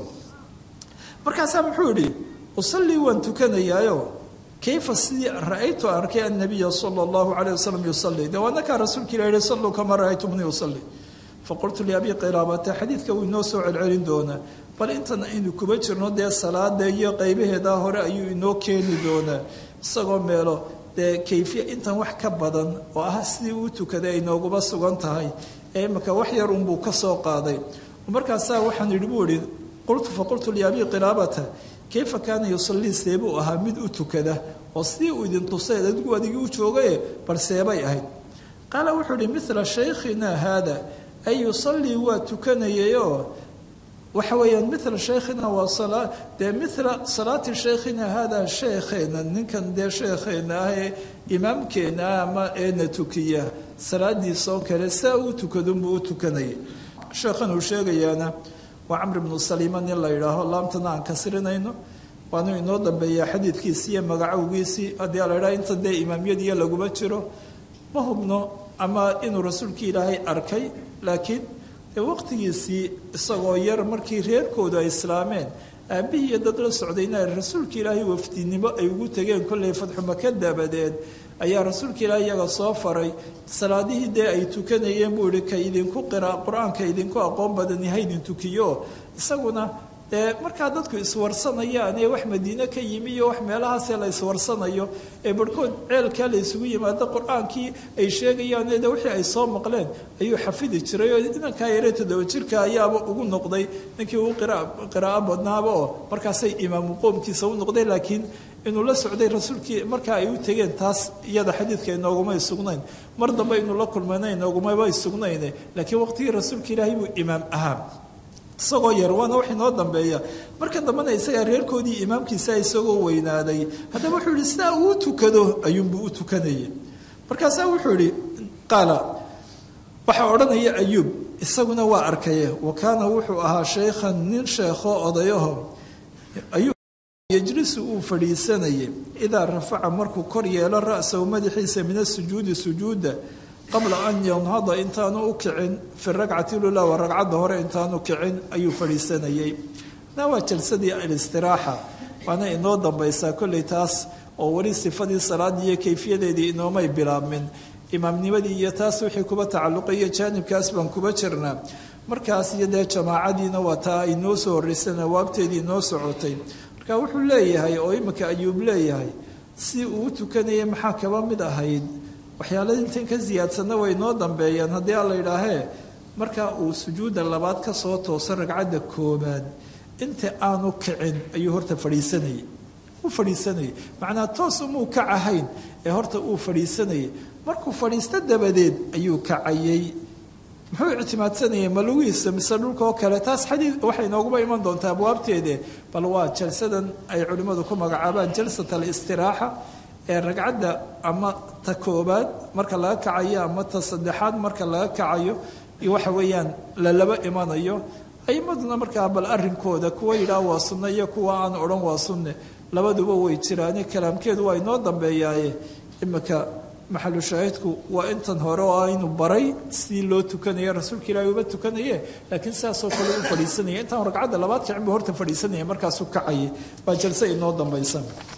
markaasaa muxuu yidhi usallii waan tukanayaayo kayfa sidii ra-aytu arkay annabiya sala allahu calayh wasalam yusallii dee waanakaa rasuulka ilah yihi salluu kama ra-aytumnii usalli faqultu liabi qilaabata xadiidka wuu inoo soo celcelin doonaa bal intan aynu kuba jirno dee salaada iyo qaybaheedaa hore ayuu inoo keeni doonaa isagoo meelo dee kayfiya intan wax ka badan oo ah sidii uu tukaday ay nooguba sugan tahay ee imika wax yar unbuu ka soo qaaday markaasaa waxaan yidhi buu ihi qultu faqultu liabi qilaabata kayfa kaana yusallii seebuu ahaa mid u tukada oo sidii uu idin tusay adigu adigii u joogaye bal seebay ahayd qaala wuxuu ihi mila shaykhina haada ay yusallii waa tukanayayoo waxa weeyaan mila shaykhina waa dee mila salaati shaykhina haada sheekheena ninkan dee sheekheena ah ee imaamkeena ah ama eena tukiya salaadiisoo kale saa uu tukadunbuu u tukanayay sheekhan uu sheegayaana waa camr bnu saliima nin la yidhaaho laamtana aan kasirinayno waanu inoo dambeeyaa xadiidkiisii iyo magacowgiisii haddii la ydhaha inta dee imaamyadiiyo laguma jiro ma hubno ama inuu rasuulkii ilaahay arkay laakiin dee waqtigiisii isagoo yar markii reerkoodu ay islaameen aabbihii iyo dad la socdayna rasuulka ilaahay wafdinimo ay ugu tegeen kollay fadxumaka dabadeed ayaa rasuulka ilaahay iyaga soo faray salaadihii dee ay tukanayeen buu yihi ka idinku qira qur-aanka idinku aqoon badani haydin tukiyo isaguna dee markaa dadku iswarsanayaan ee wax madiine ka yimi iyo wax meelahaasee la iswarsanayo ee barhkood ceelkaa la isugu yimaado qur-aankii ay sheegayaan de wixii ay soo maqleen ayuu xafidi jiray oo inankaa yare toddoba jirka ayaaba ugu noqday ninkii uu qiraa'o badnaaba oo markaasay imaamu qoomkiisa u noqday laakiin inuu la socday rasuulkii markaa ay u tegeen taas iyada xadiidka inoogumay sugnayn mar dambe inuu la kulmayna inoogumaba sugnayn laakiin waqtigii rasuulka ilaahay buu imaam ahaa isagoo yar waana wax inoo dambeeya marka dambena isagaa reerkoodii imaamkiisa isagoo weynaaday haddaba wuxuu yihi sidaa uu tukado ayuunbuu u tukanayay markaasaa wuxuu yihi qaala waxaa odhanaya ayuub isaguna waa arkaye wa kaana wuxuu ahaa shaykhan nin sheekho odayaho ayuub yejlisu uu fadhiisanayay idaa rafaca markuu kor yeelo ra'sahu madaxiisa min asujuudi sujuuda qabla an yanhada intaanu u kicin fi ragcati lula wa ragcadda hore intaanu kicin ayuu fadhiisanayay na waa jalsadii alistiraaxa waana inoo dambaysaa kolley taas oo weli sifadii salaadii iyo kayfiyadeedii inoomay bilaabmin imaamnimadii iyo taas wixii kuba tacalluqayo jaanibkaas baan kuba jirnaa markaas iyo dee jamaacadiina waa taa ay noo soo horreyseen awaabteedii noo socotay marka wuxuu leeyahay oo imika ayuub leeyahay si uu u tukanayay maxaa kaba mid ahayd waxyaala intan ka siyaadsanna way noo dambeeyaan haddii alla yidhaahee marka uu sujuudda labaad ka soo tooso ragcadda koobaad inta aanu kicin ayuu horta fadhiisanayay u fadhiisanayay macnaa toos umuu kac ahayn ee horta uu fadhiisanayay markuu fadhiisto dabadeed ayuu kacayay muxuu ictimaadsanayay ma lugihiisa mise dhulka oo kale taas xadiid waxay nooguba iman doontaa abwaabteede bal waa jalsadan ay culimmadu ku magacaabaan jalsat alistiraaxa ee ragcadda ama ta koobaad marka laga kacayo ama ta saddexaad marka laga kacayo iyo waxa weeyaan lalaba imanayo aimaduna markaa bal arrinkooda kuwa yidhaah waa sunne iyo kuwa aan odhan waa sunne labaduba way jiraane kalaamkeedu waa inoo dambeeyaaye imika maxalu shaahidku waa intan hore oo aynu baray sidii loo tukanaya rasuulka ilaahi uba tukanaye laakiin sidaasoo kale u fadhiisanaya intaan ragcadda labaad kicin buu horta fadhiisanaya markaasuu kacayay baa jalse inoo dambaysa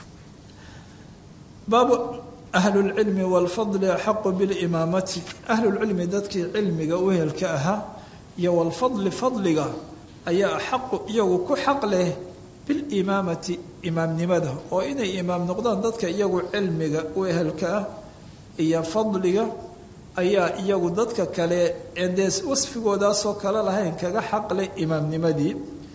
baabu ahlulcilmi waalfadli axaqu bilimaamati ahlulcilmi dadkii cilmiga u helka ahaa iyo walfadli fadliga ayaa axaqu iyagu ku xaq leh bilimaamati imaamnimada oo inay imaam noqdaan dadka iyagu cilmiga u ehelka ah iyo fadliga ayaa iyagu dadka kale dee wasfigoodaasoo kale lahayn kaga xaqleh imaamnimadii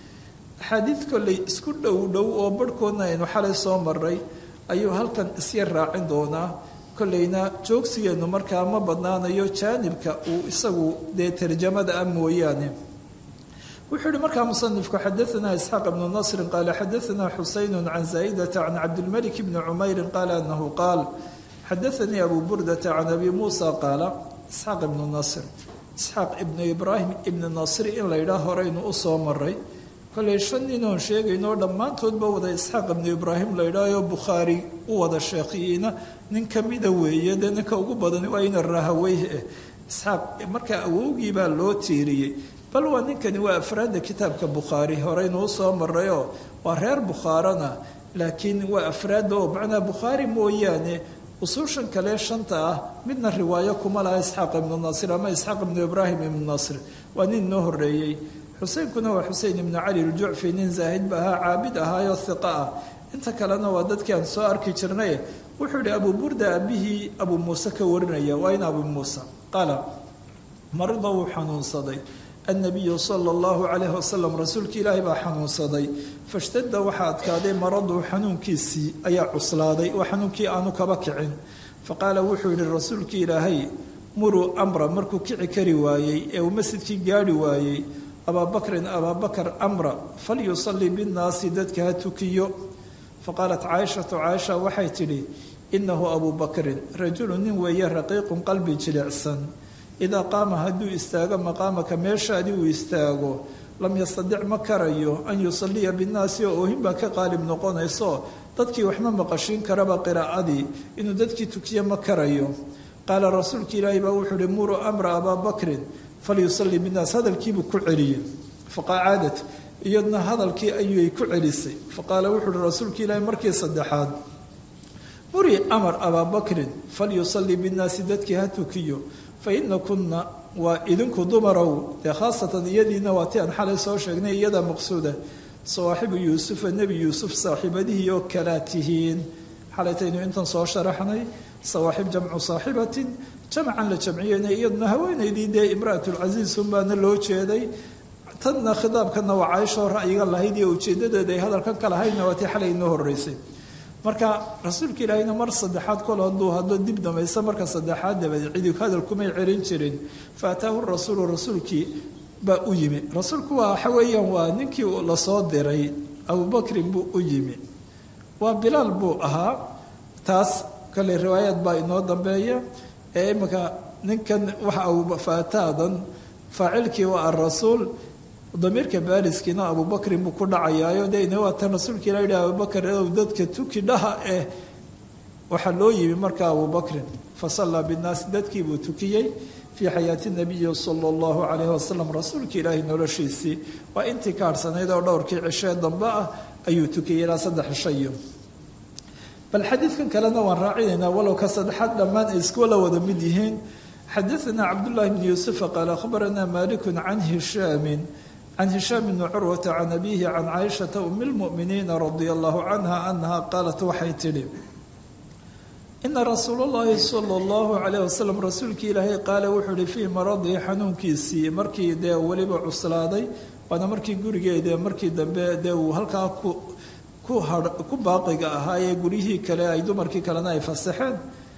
axaadiid kolley isku dhow dhow oo barhkoodna aynu xalay soo maray ayuu halkan isyar raacin doonaa kolleyna joogsigeennu markaa ma badnaanayo jaanibka uu isagu dee tarjamada ah mooyaane wuxuu yihi markaa musanifku xadaanaa isxaaq ibnu nasrin qaala xadaanaa xusaynu can zaa'idata can cabdilmalik bni cumeyrin qaala anahu qaal xadaanii abu burdata can abi muusa qaala isxaaq ibnu nasr isxaaq ibnu ibraahim ibni nasri in la yidhaah horeynu u soo maray kolley shan ninoon sheegaynoo dhammaantoodba wada isxaaq ibnu ibraahim la yidhaahoo bukhaari u wada sheekhiyiina nin kamida weeye dee ninka ugu badan waa ina rahaweyh eh isxaaq markaa awowgii baa loo tiiriyey bal waa ninkani waa afraadda kitaabka bukhaari horeynu usoo marayoo waa reer bukhaarana laakiin waa afraadda oo macnaa bukhaari mooyaane usuushan kale shanta ah midna riwaayo kuma laha isxaaq ibnu nasir ama isxaaq ibnu ibraahim ibnu nasr waa nin noo horeeyey xuseynkuna waa xusein ibnu cali ljucfi nin zaahid ba ahaa caabid ahaayoo hiqa ah inta kalena waa dadkii aan soo arki jirnay wuxuu yihi abu burda abihii abuu muuse ka warinaya waa in abu muuse qaala marida wuu xanuunsaday annabiyu sala allahu calayhi wasalam rasuulka ilaahi baa xanuunsaday fashtada waxaa adkaaday maradu xanuunkiisii ayaa cuslaaday oo xanuunkii aanu kaba kicin faqaala wuxuu yihi rasuulka ilaahay muruu amra markuu kici kari waayey ee uu masjidkii gaari waayey abaabakrin abaabakar amra falyusalli binnaasi dadka ha tukiyo faqaalat caaishatu caaisha waxay tidhi inahu abuu bakrin rajulu nin weeye raqiiqun qalbi jilicsan idaa qaama hadduu istaago maqaamaka meeshaadii uu istaago lam yastadic ma karayo an yusalliya binnaasi oo oohin baa ka qaalib noqonayso dadkii waxma maqashiin karaba qiraa'adii inuu dadkii tukiyo ma karayo qaala rasuulka ilaahi baa wuxuu uhi muruu amra abaa bakrin falyusalli binnaas hadalkiibuu ku celiyey faqacaadat iyadna hadalkii ayuay ku celisay faqaala wuxuu uhi rasuulka ilaahi markii saddexaad muri amar abaa bakrin falyusalli binnaasi dadkii ha tukiyo fa ina kunna waa idinku dumarow dee khaasatan iyadiina waa ti aan xalay soo sheegnay iyada maqsuuda sawaaxibu yuusufa nebi yuusuf saaxiibadihii oo kalaa tihiin xalaytaynu intan soo sharaxnay sawaaxib jamcu saaxibatin jamcan la jamciyeyna iyaduna haweenaydii dee imraatulcasiis unbaana loo jeeday tanna khitaabkana waa caaishoo ra'yiga lahayd iyo ujeedadeeda ay hadalkan ka lahaydna waa tii xalay inoo horeysay marka rasuulka ilaahayna mar saddexaad kol hadduu hadlo dib damaysa marka saddexaad dabadeed cidi hadal kumay celin jirin fa ataahu rasuulu rasuulkii baa u yimi rasuulku waa waxa weeyaan waa ninkii lasoo diray abubakrin buu u yimi waa bilaal buu ahaa taas kale riwaayaad baa inoo dambeeya ee imika ninkan waxa abufaataadan faacilkii waa arasuul damiirka baariskiina abubakrin buu ku dhacayaayo de ina waa tan rasuulka ila yidhi abubakar ow dadka tuki dhaha eh waxaa loo yimi marka abubakrin fasallaa binnaasi dadkii buu tukiyey fii xayaati nabiyi sala allahu calayhi wasalam rasuulka ilaahay noloshiisii waa intii ka harhsanayd oo dhowrkii cishee dambe ah ayuu tukiyey ilaa saddex cishayo bal xadiidkan kalena waan raacinaynaa walow ka saddexaad dhammaan ay iskuwala wada mid yihiin xadaثna cabdullahi bn yuusufa qaala akhbarana maliku can hishaamin can hishaam bni curwata can abihi can caaishata umi lmu'miniina radia allahu canha anaha qaalat waxay tidhi ina rasuul اllahi salى اllahu alayh wasalam rasuulkii ilaahay qaale wuxuu ihi fii maradii xanuunkiisii markii dee weliba cuslaaday waana markii gurigeeda markii dambe dee uu halkaa ku ku baaqiga ahaayee guryihii kale ay dumarkii kalena ay fasaxeen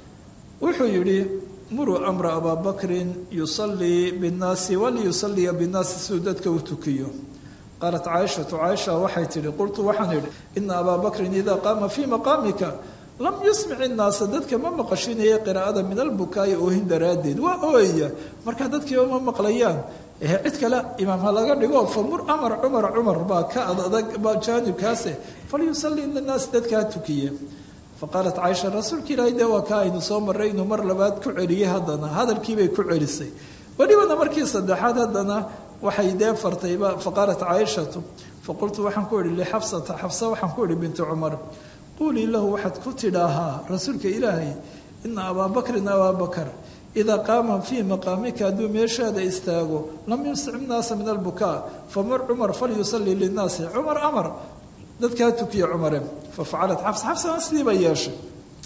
wuxuu yidhi muruu amra abaa bakrin yusalii binnaasi waliyusaliya binnaasi siduu dadka u tukiyo qaalat caaishatu caaisha waxay tidhi qultu waxaan idhi ina abaa bakrin idaa qaama fii maqaamika lam yusmic innaasa dadka ma maqashinaya qiraa'ada min albukaa'i oohin daraaddeed waa ooyaya marka dadkiiba ma maqlayaan cid kale imaam ha laga dhigo famur amar cumar cumar baa ka adadag jaanibkaase falyusalli linnaas dadkaa tukiye faqaalat caaisha rasuulka ilaahay dee waa ka aynu soo marray inuu mar labaad ku celiyey haddana hadalkiibay ku celisay welibana markii saddexaad haddana waxay dee fartayba faqaalat caaishatu faqultu waxaan ku idhi lixafsata xafsa waxaan ku idhi bintu cumar quulii lahu waxaad ku tidhaahaa rasuulka ilaahay ina abaa bakrin abaa bakar idaa qaama fii maqaamika hadduu meeshaada istaago lam yuscic naasa min albukaa famur cumar falyusalii linnaasi cumar amar dadkaa tukiya cumare fafacalat xafsa xafsana sidii bay yeeshay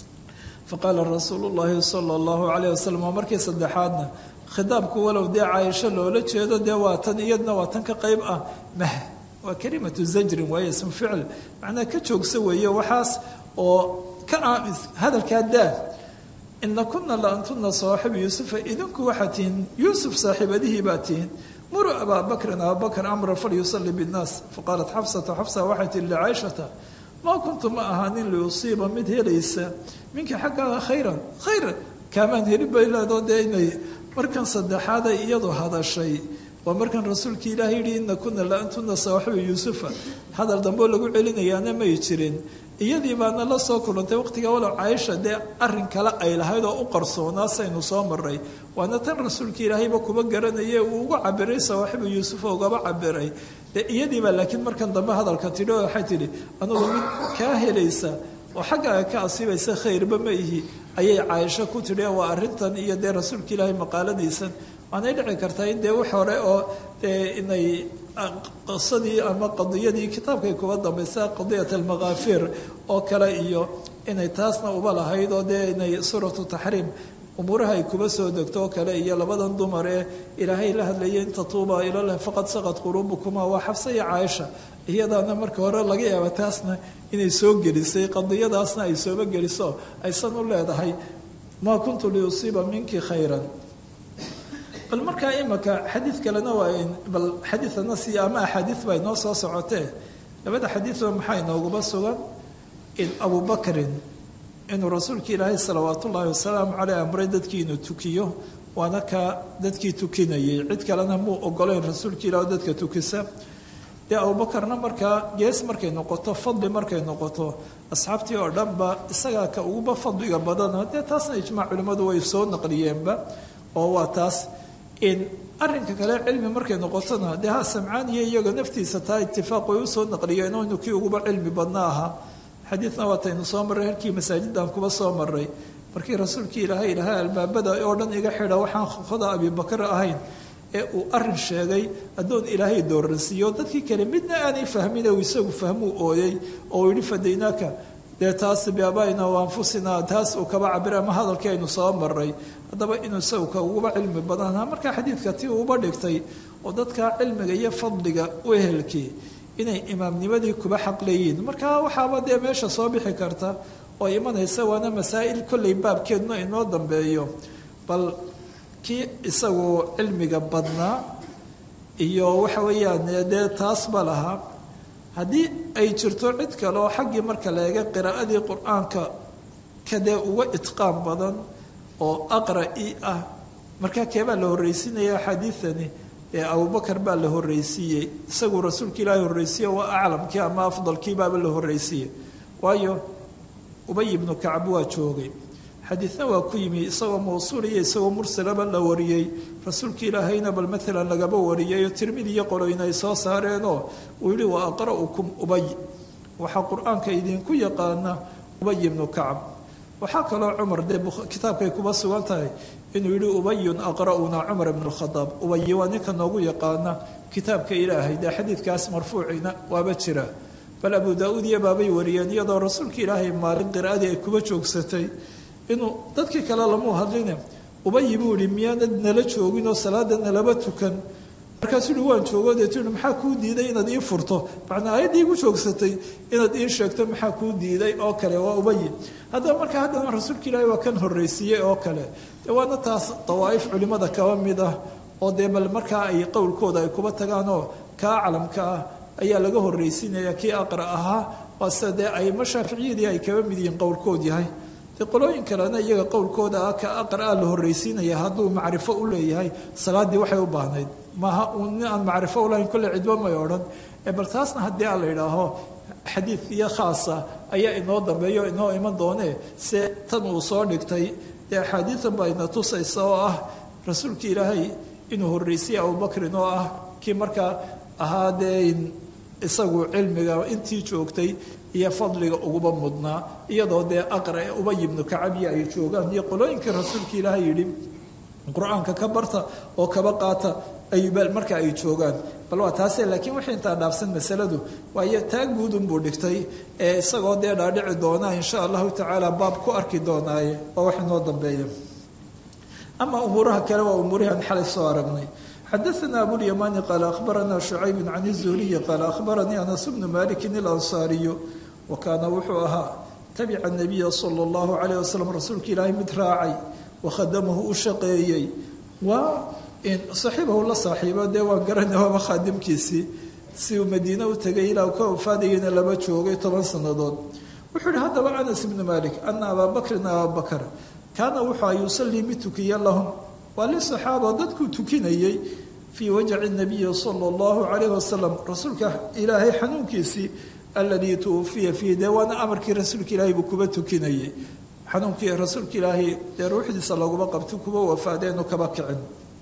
faqaala rasuulu llaahi sala allahu calayh wasalam waa markii saddexaadna khitaabku walow dee caaisho loola jeedo dee waa tan iyadna waa tan ka qayb ah mah waa kalimatu zajrin waaye ismu ficil macnaa ka joogsa weeye waxaas oo ka aamis hadalkaa daa ina kuna la antuna saaxibu yuusufa idinku waxaad tihiin yuusuf saaxiibadihii baa tihiin muruu abaa bakrin abaa bakr amra falyusalli binnaas faqaalat xafsatu xafsa waxay tihi licaaishata maa kuntu ma ahaanin liusiiba mid helaysa minka xaggaaga khayran khayran kaamaan helin bay leedoo dee inay markan saddexaaday iyadu hadashay waa markan rasuulkii ilaah yidhi ina kuna la antuna saaxibu yuusufa hadal dambeo lagu celinayaana may jirin iyadii baana la soo kulantay waqtiga walow caaisha dee arin kale ay lahayd oo u qarsoonaa saynu soo maray waana tan rasuulka ilaahayba kuba garanaye uu uga cabiray sawaaxibu yuusufa ugaba cabiray dee iyadiibaa laakiin markan dambe hadalka tidhi oo waxay tidhi anugu mid kaa helaysa oo xaggaaga ka asiibaysa khayrba ma ihi ayay caaisho ku tidhi waa arrintan iyo dee rasuulka ilaahay maqaaladiisan waanay dhici kartaa in dee wax hore oo dee inay qisadii ama qadiyadii kitaabkay kuba dambaysa qadiyat almakaafir oo kale iyo inay taasna uba lahayd oo dee inay suuratu taxriim umuuraha ay kuba soo degto oo kale iyo labadan dumar ee ilaahay la hadlayay in tatuuba ilalah faqad saqad quluubukuma waa xabsa iyo caaisha iyadaana marka hore laga yaaba taasna inay soo gelisay qadiyadaasna ay sooba geliso aysan u leedahay maa kuntu liusiiba minki khayran bal markaa imaka xadiid kalena waa bal xadiidana si ama axaadiid baa inoo soo socotee labada xadiidba maxaa inooguba sugan in abu bakrin inuu rasuulka ilaahay salawaat ullaahi wasalaamu caleyh amray dadkii inuu tukiyo waana ka dadkii tukinayay cid kalena muu ogoleyn rasuulka ilah dadka tukisa dee abubakarna markaa gees markay noqoto fadli markay noqoto asxaabtii oo dhanba isagaa ka uguba fadliga badana dee taasna ijmaac culimmadu way soo naqliyeenba oo waa taas in arinka kale cilmi markay noqotona dee ha samcaaniyo iyaga naftiisa taa itifaaq way usoo naqliyeen oo inu kii uguba cilmi badna ahaa xadiidna waataynu soo marray halkii masaajidan kuba soo maray markii rasuulkii ilaahay ilahay albaabada oo dhan iga xidha waxaan khoda abibakar ahayn ee uu arin sheegay addoon ilaahay dooransiiyo dadkii kale midna aanay fahmin uu isagu fahmuu ooyey oo uu yihi fadaynaaka dee taas biabaina wa anfusina taas uu kaba cabira ama hadalkii aynu soo maray haddaba inuu isagu ka uguba cilmi badanha markaa xadiidka ti uuba dhigtay oo dadka cilmiga iyo fadliga u ehelkii inay imaamnimadii kuba xaq leeyihiin marka waxaaba dee meesha soo bixi karta oo imanaysa waana masaa'il kolley baabkeeduna inoo dambeeyo bal kii isagu cilmiga badnaa iyo waxa weeyaan dee taas ba lahaa haddii ay jirto cid kale oo xaggii marka la eega qiraa'adii qur-aanka kadee uga itqaan badan oo aqra'i ah markaa keebaa la horreysiinaya axaadiidani ee abubakar baa la horreysiiyey isaguu rasuulka ilaahi horreysiiye waa aclamkii ama afdalkiibaaba la horreysiiyey waayo ubay ibnu kacab waa joogay xadiidna waa ku yimi isagoo mawsuul iyo isagoo mursalaba la wariyey rasuulka ilaahayna bal maalan lagaba wariyay oo tirmidi iyo qoloyna ay soo saareenoo uu yihi wa aqra'ukum ubay waxaa qur-aanka idinku yaqaana ubay ibnu kacab waxaa kaloo cumar dee kitaabkay kuba sugan tahay inuu yihi ubayun aqra'una cumar ibn khadaab ubayi waa ninka noogu yaqaana kitaabka ilaahay dee xadiidkaas marfuucina waaba jira bal abu daa-uud iyo baabay wariyeen iyadoo rasuulka ilaahay maalin qiraa'adii ay kuba joogsatay inuu dadkii kale lamuu hadline ubayi buu yihi miyaanad nala joogin oo salaada nalaba tukan markaasuu yihi waan joogo deetu yihi maxaa kuu diiday inaad ii furto macnaa ayaddii igu joogsatay inaad ii sheegto maxaa kuu diiday oo kale waa ubayi haddaba markaa haddana rasuulka ilaahay waa kan horreysiiyey oo kale de waana taas dawaa'if culimmada kaba mid ah oo dee bal markaa ay qowlkooda ay kuba tagaanoo kaa calamka ah ayaa laga horreysiinaya kii aqra ahaa waa sida dee ayma shaaficiyadii ay kaba mid yihiin qowlkood yahay dee qolooyin kalena iyaga qowlkooda ah ka aqraa la horreysiinaya hadduu macrifo u leeyahay salaaddii waxay u baahnayd maaha uun nin aan macrifo u lahayn kolle cidba may odhan bal taasna haddii aan la idhaaho xadiid iyo khaasa ayaa inoo dambeeyo inoo iman doonee se tan uu soo dhigtay dee axaadiidan baa ina tusaysa oo ah rasuulka ilaahay inuu horreysiyey abubakrin oo ah kii markaa ahaa dee isagu cilmiga intii joogtay iyo fadliga uguba mudnaa iyadoo dee aqra ee ubay ibnu kacabiya ay joogaan iyo qolooyinkii rasuulka ilaahay yidhi qur-aanka ka barta oo kaba qaata ayubal marka ay joogaan bal waa taase laakiin wixii intaa dhaafsan masaladu waayo taa guudunbuu dhigtay ee isagoo dee dhaadhici doonaa insha allahu tacaala baab ku arki doonaaye waa wax inoo dambeeya ama umuuraha kale waa umuurihan xalay soo aragnay xadaثna abulymani qaala akhbarana shucayb can الzuhriyi qaala akhbaranii anas bnu maliki اlansaariyu wa kaana wuxuu ahaa tabica nabiya salى اllahu alayh wasalam rasuulka ilaahay mid raacay wakhadamahu u shaqeeyey waa saxiibahu la saaxiibo dee waan garanay waaba khaadimkiisii si uu madiine u tegay ilaa ka ofaadayana laba joogay toban sannadood wuxuu yihi haddaba anas ibnu malik ana abaa bakrin abaa bakr kaana wuxua yusalii mid tukiya lahum waa lisaxaaba dadkuu tukinayey fii wajci nabiyi sala allahu calayh wasalam rasuulka ilaahay xanuunkiisii aladii tuwufiya fiihi dee waana amarkii rasuulka ilaahay buu kuba tukinayey xanuunkii rasuulka ilaahay dee ruuxdiisa laguma qabto kuba wafaadeenu kaba kicin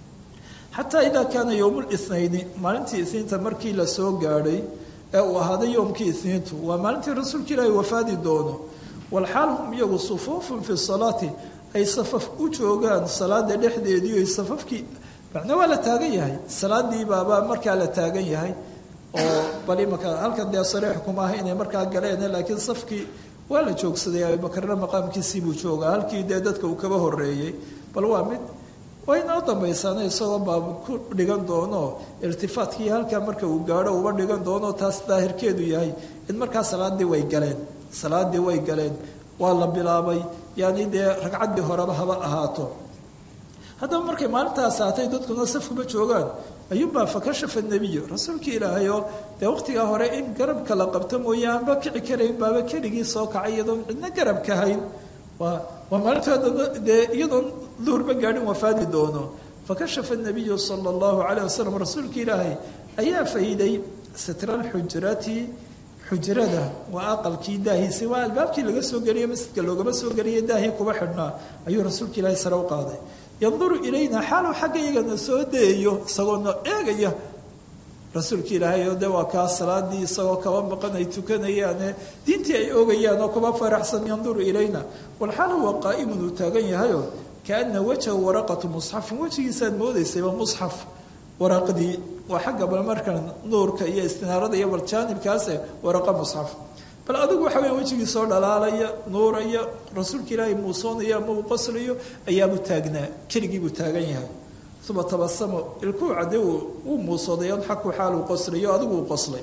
xataa idaa kaana yowmu lithnayni maalintii isniinta markii la soo gaadhay ee uu ahaaday yowmkii isniintu waa maalintii rasuulka ilaahay wafaadi doono walxaal hum iyagu sufuufun fi salaati ay safaf u joogaan salaada dhexdeedii ay safafkii macna waa la taagan yahay salaadii baaba markaa la taagan yahay oo bal imaka halkan dee sariix kuma aha inay markaa galeen laakiin safkii waa la joogsaday abubakarna maqaamkiisii buu joogaa halkii dee dadka uu kaba horeeyey bal waa mid waynoo dambaysaana isagoo baab ku dhigan doono irtifaatkii halkaa marka uu gaadho uba dhigan doono taas daahirkeedu yahay in markaa salaadii way galeen salaadii way galeen waa la bilaabay yani dee ragcaddii horeba haba ahaato haddaba markay maalintaas aatay dadkuna safkuba joogaan ayuunbaa fakashafa nebiyu rasuulka ilaahay oo dee waqtigaa hore in garabka la qabto mooye aanba kici karayn baaba keligii soo kacay iyadoon cidna garabka hayn waa waa maalintoodana dee iyadoon duhurba gaadhin wafaadi doono fakashafa nabiyu sala allahu calayh wasalam rasuulka ilaahay ayaa fayday sitraalxujrati xujrada waa aqalkii daahiisay waa albaabkii laga soo geliye masjidka loogama soo geliyay daahii kuba xidhnaa ayuu rasuulka ilaahay sare u qaaday yanduru ilayna xaaluu xagga iyagana soo dayayo isagoona eegaya rasuulka ilaahay oo de waa kaa salaadii isagoo kaba maqan ay tukanayaane diintii ay ogayaan oo kuba faraxsan yanduru ilayna walxaal huwa qaa'imun uu taagan yahayo kaana wajhahu waraqatu musxafin wejigiisaad moodaysayba musxaf waraqdii waa xagga bal markan nuurka iyo istinaarada iyo bal jaanibkaase waraqa musxaf bal adigu waxa weya wejigii soo dhalaalaya nuuraya rasuulka ilaahay muusoonaya ama uu qoslayo ayaabuu taagnaa keligii buu taagan yahay uma tabasamo ilkuu cadde uu muusooday adxaku xaal uu qoslayo adigu uu qoslay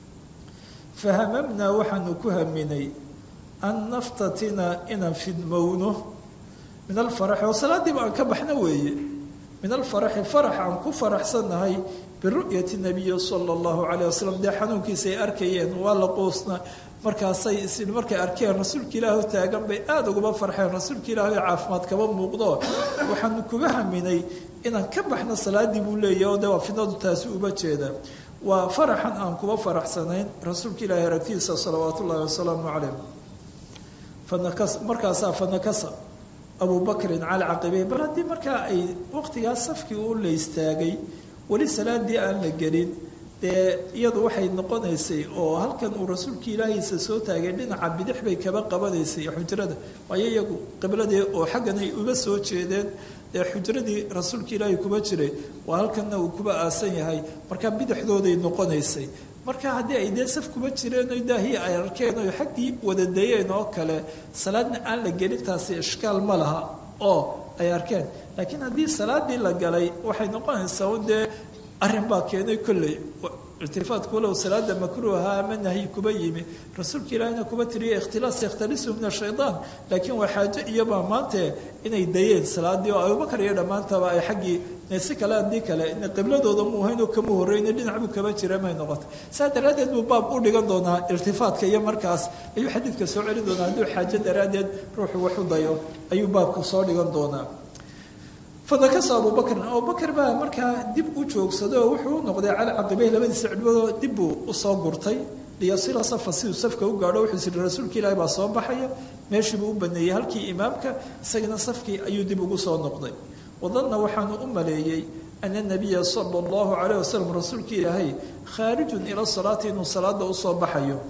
fahamamnaa waxaanu ku haminay an naftatina inaan fidmowno min alfaraxi oo salaadiiba aan ka baxno weeye min alfaraxi farax aan ku faraxsannahay biru'yati nabiyi sala allahu calayh wasalam dee xanuunkiisa ay arkayeen waa la quusna markaasay is markay arkeen rasuulka ilaahu taagan bay aada uguma farxeen rasuulka ilaahu caafimaad kaba muuqdo waxaanu kuga haminay inaan ka baxno salaadii buu leeyahy oo de waa fidnadu taasi uba jeeda waa faraxan aan kuba faraxsanayn rasuulka ilaahi aragtidiisa salawaat ullahi wasalaamu calayh fanakas markaasaa fanakasa abu bakrin cala caqibey bal haddii markaa ay waqtigaas safkii u la istaagay weli salaadii aan la gelin dee iyadu waxay noqonaysay oo halkan uu rasuulka ilaahiisa soo taagay dhinaca bidix bay kaba qabanaysay xujrada waayo iyagu qibladii oo xaggan ay uga soo jeedeen dee xujradii rasuulka ilaahi kuba jiray waa halkanna uu kuba aasan yahay markaa bidixdooday noqonaysay marka haddii ay dee saf kuba jireen o daahii ay arkeen o xaggii wadadayeen oo kale salaadna aan la gelin taasi ishkaal ma laha oo ay arkeen laakiin haddii salaadii la galay waxay noqonaysaa un dee arrin baa keenay kolley irtifaadku walow salaada makruuha ama nahyi kuba yimi rasuulka ilaahina kuba tiriya ikhtilaas yakhtalisu min ashaytaan laakiin waa xaajo iyobaa maante inay dayeen salaadii oo abubakar iyo dhammaantaba ay xaggii si kale haddii kale qibladooda mu ahayn oo kama horreyna dhinac buu kaba jira may noqotay saa daraaddeed buu baab u dhigan doonaa irtifaadka iyo markaas ayuu xadiidka soo celin doonaa hadduu xaajo daraaddeed ruuxu wax u dayo ayuu baabka soo dhigan doonaa fadakasa abubakrin abubakar baa markaa dib u joogsaday oo wuxuu u noqday cala caqibey labadiisa cidhbadoo dib buu usoo gurtay liyasila safa siduu safka u gaadho wuxuu siri rasuulka ilaahi baa soo baxaya meeshiibuu u baneeyey halkii imaamka isagana safkii ayuu dib ugu soo noqday wadanna waxaanu u maleeyey ana nabiya sala allahu calayh wasalam rasuulka ilaahay khaarijun ila salaati inuu salaada usoo baxayo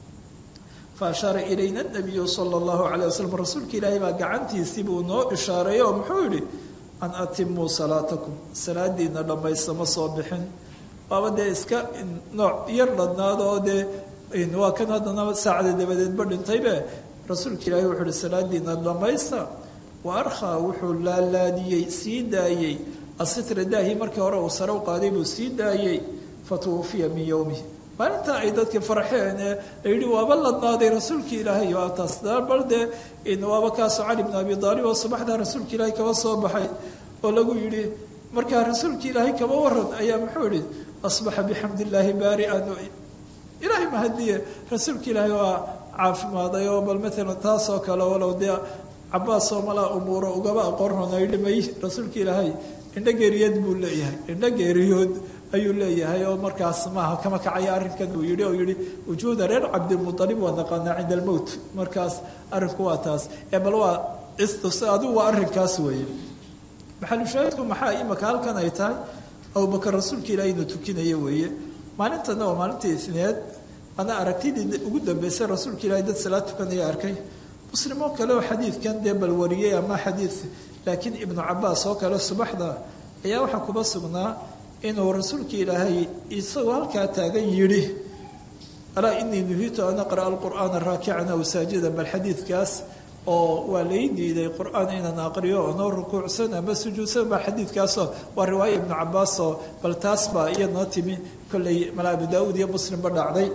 fa ashaara ilayna nabiyu sala allahu calayh wasalam rasuulka ilaahay baa gacantiisii buu noo ishaareeyey oo muxuu yidhi an atimuu salaatakum salaadiina dhammaysta ma soo bixin waaba dee iska nooc yar dhadnaada oo dee waa kan haddana saacada dabadeedba dhintaybe rasuulka ilaahay wuxuu uhi salaadiina dhammaysta wa arkhaa wuxuu laalaadiyey sii daayey asitra daahi markii hore uu sare u qaaday buu sii daayey fatuwufiya min yowmihi maalintaa ay dadkii farxeen ee la yidhi waaba ladnaaday rasuulkii ilaahay waa taas bal dee waaba kaasoo cali bn abi aalib oo subaxdaa rasuulka ilaahay kaba soo baxay oo lagu yidhi markaa rasuulka ilaahay kaba waran ayaa muxuu yihi asbaxa bixamd illaahi baarian ilaahay mahadiye rasuulka ilaahay waa caafimaaday oo bal maalan taasoo kale walow dee cabaas oo malaa umuuro ugaba aqoonrona yidhi may rasuulka ilaahay indho geeriyood buu leeyahay indho geeriyood ayuu leeyahay oo markaas maaha kama kacaya arrinkan uu yihi oo yihi wujuuda reer cabdilmualib waa naqaanaa cinda almowt markaas arrinku waa taas ee bal waa adigu waa arrinkaas weeye maxalushaahidku maxaa imaka halkan ay tahay abubakar rasuulka ilaahay inuu tukinaya weeye maalintana waa maalintii isneed ana aragtidii ugu dambeysay rasuulka ilaahay dad salaad tukanaya arkay muslimoo kale oo xadiidkan dee bal wariyey ama xadiid laakiin ibnu cabaas oo kale subaxda ayaa waxaa kuba sugnaa inuu rasuulka ilaahay isagoo halkaa taagan yidhi alaa inii nuhiitu an aqra'a alqur'aana raakican aw saajidan bal xadiidkaas oo waa lay diiday qur-aan inaan aqriyo onoo rukuucsan ama sujuudsan baa xadiidkaasoo waa riwaaya ibnu cabaasoo bal taas baa iyadnoo timi kolley mala abu daauud iyo muslimba dhacday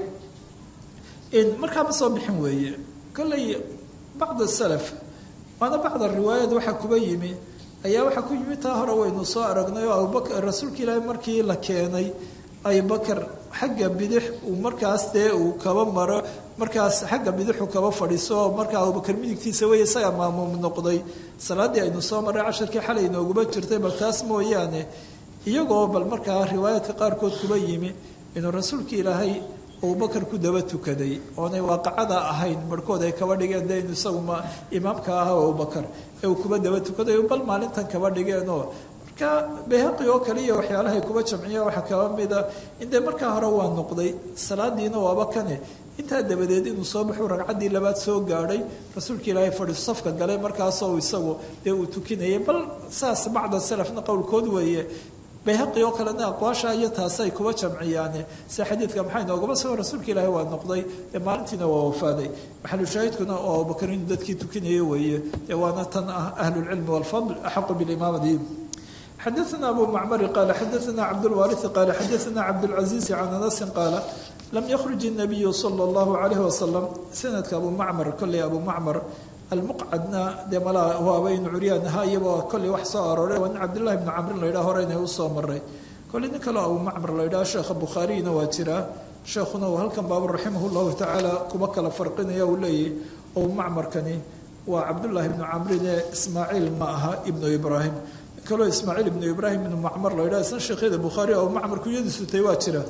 markaa ma soo bixin weeye kolley bacd salaf waana bacda riwaayad waxaa kuba yimi ayaa waxaa ku yimi taa hore waynu soo aragnay oo abubakar rasuulka ilaahi markii la keenay abubakar xagga bidix uu markaas dee uu kaba maro markaas xagga bidixu kaba fadhiiso oo markaa abubakar midigtiisa wey isaga maamuum noqday salaaddii aynu soo marray casharkii xalay nooguma jirtay bal taas mooyaane iyagoo bal markaa riwaayaadka qaarkood kuba yimi inuu rasuulka ilaahay abubakar ku daba tukaday oonay waaqacada ahayn barhkood ay kaba dhigeen de inu isagu imaamka aha abubakar ee uu kuba daba tukaday bal maalintan kaba dhigeenoo marka bayhaqi oo kale iyo waxyaalahay kuba jamciya waxaa kaba mida in dee markaa hore waa noqday salaadiina waaba kane intaa dabadeed inuu soo baxuu ragcaddii labaad soo gaadhay rasuulka ilaahay fadhiiso safka galay markaasoo isagu dee uu tukinayay bal saas bacda salafna qowlkood weeye bayhaqi oo kalena aqwaasha iyo taasi ay kuba jamciyaane sida xadiidka maxay noogaba sugan rasuulka ilaahi waa noqday dee maalintiina waa wafaaday maxalushaahidkuna oo abubakar inuu dadkii tukinaya weeye dee waana tan ah ahlulcilmi walfadl axaqu bilimaamati xadaثna abu macmari qaala xadaثna cabdاlwaariثi qaala xadaثna cabdاlcaزiizi can anasin qaala lam yakruj الnabiyu salى اllahu عalayh wasalam sanadka abu macmar kolley abu macmar almuqcadna dee malaa waaba inu curyaan ahaa iyagoo kolley wax soo arooray waa nin cabdillahi bnu camrin la yidhaha hore inay usoo maray kolley nin kaleo abu macmar la yidhaha sheekha bukhaariyna waa jiraa sheekhuna uu halkan baaba raximah llahu tacaala kuba kala farqinaya uu leeyahy abu macmarkani waa cabdullaahi ibnu camrin ee ismaaciil ma aha ibnu ibraahim kaloo ismaaciil ibnu ibraahim ibnu macmar la yidhaha isna sheekhyada bukhaari abu macmar kunyadiisu tay waa jira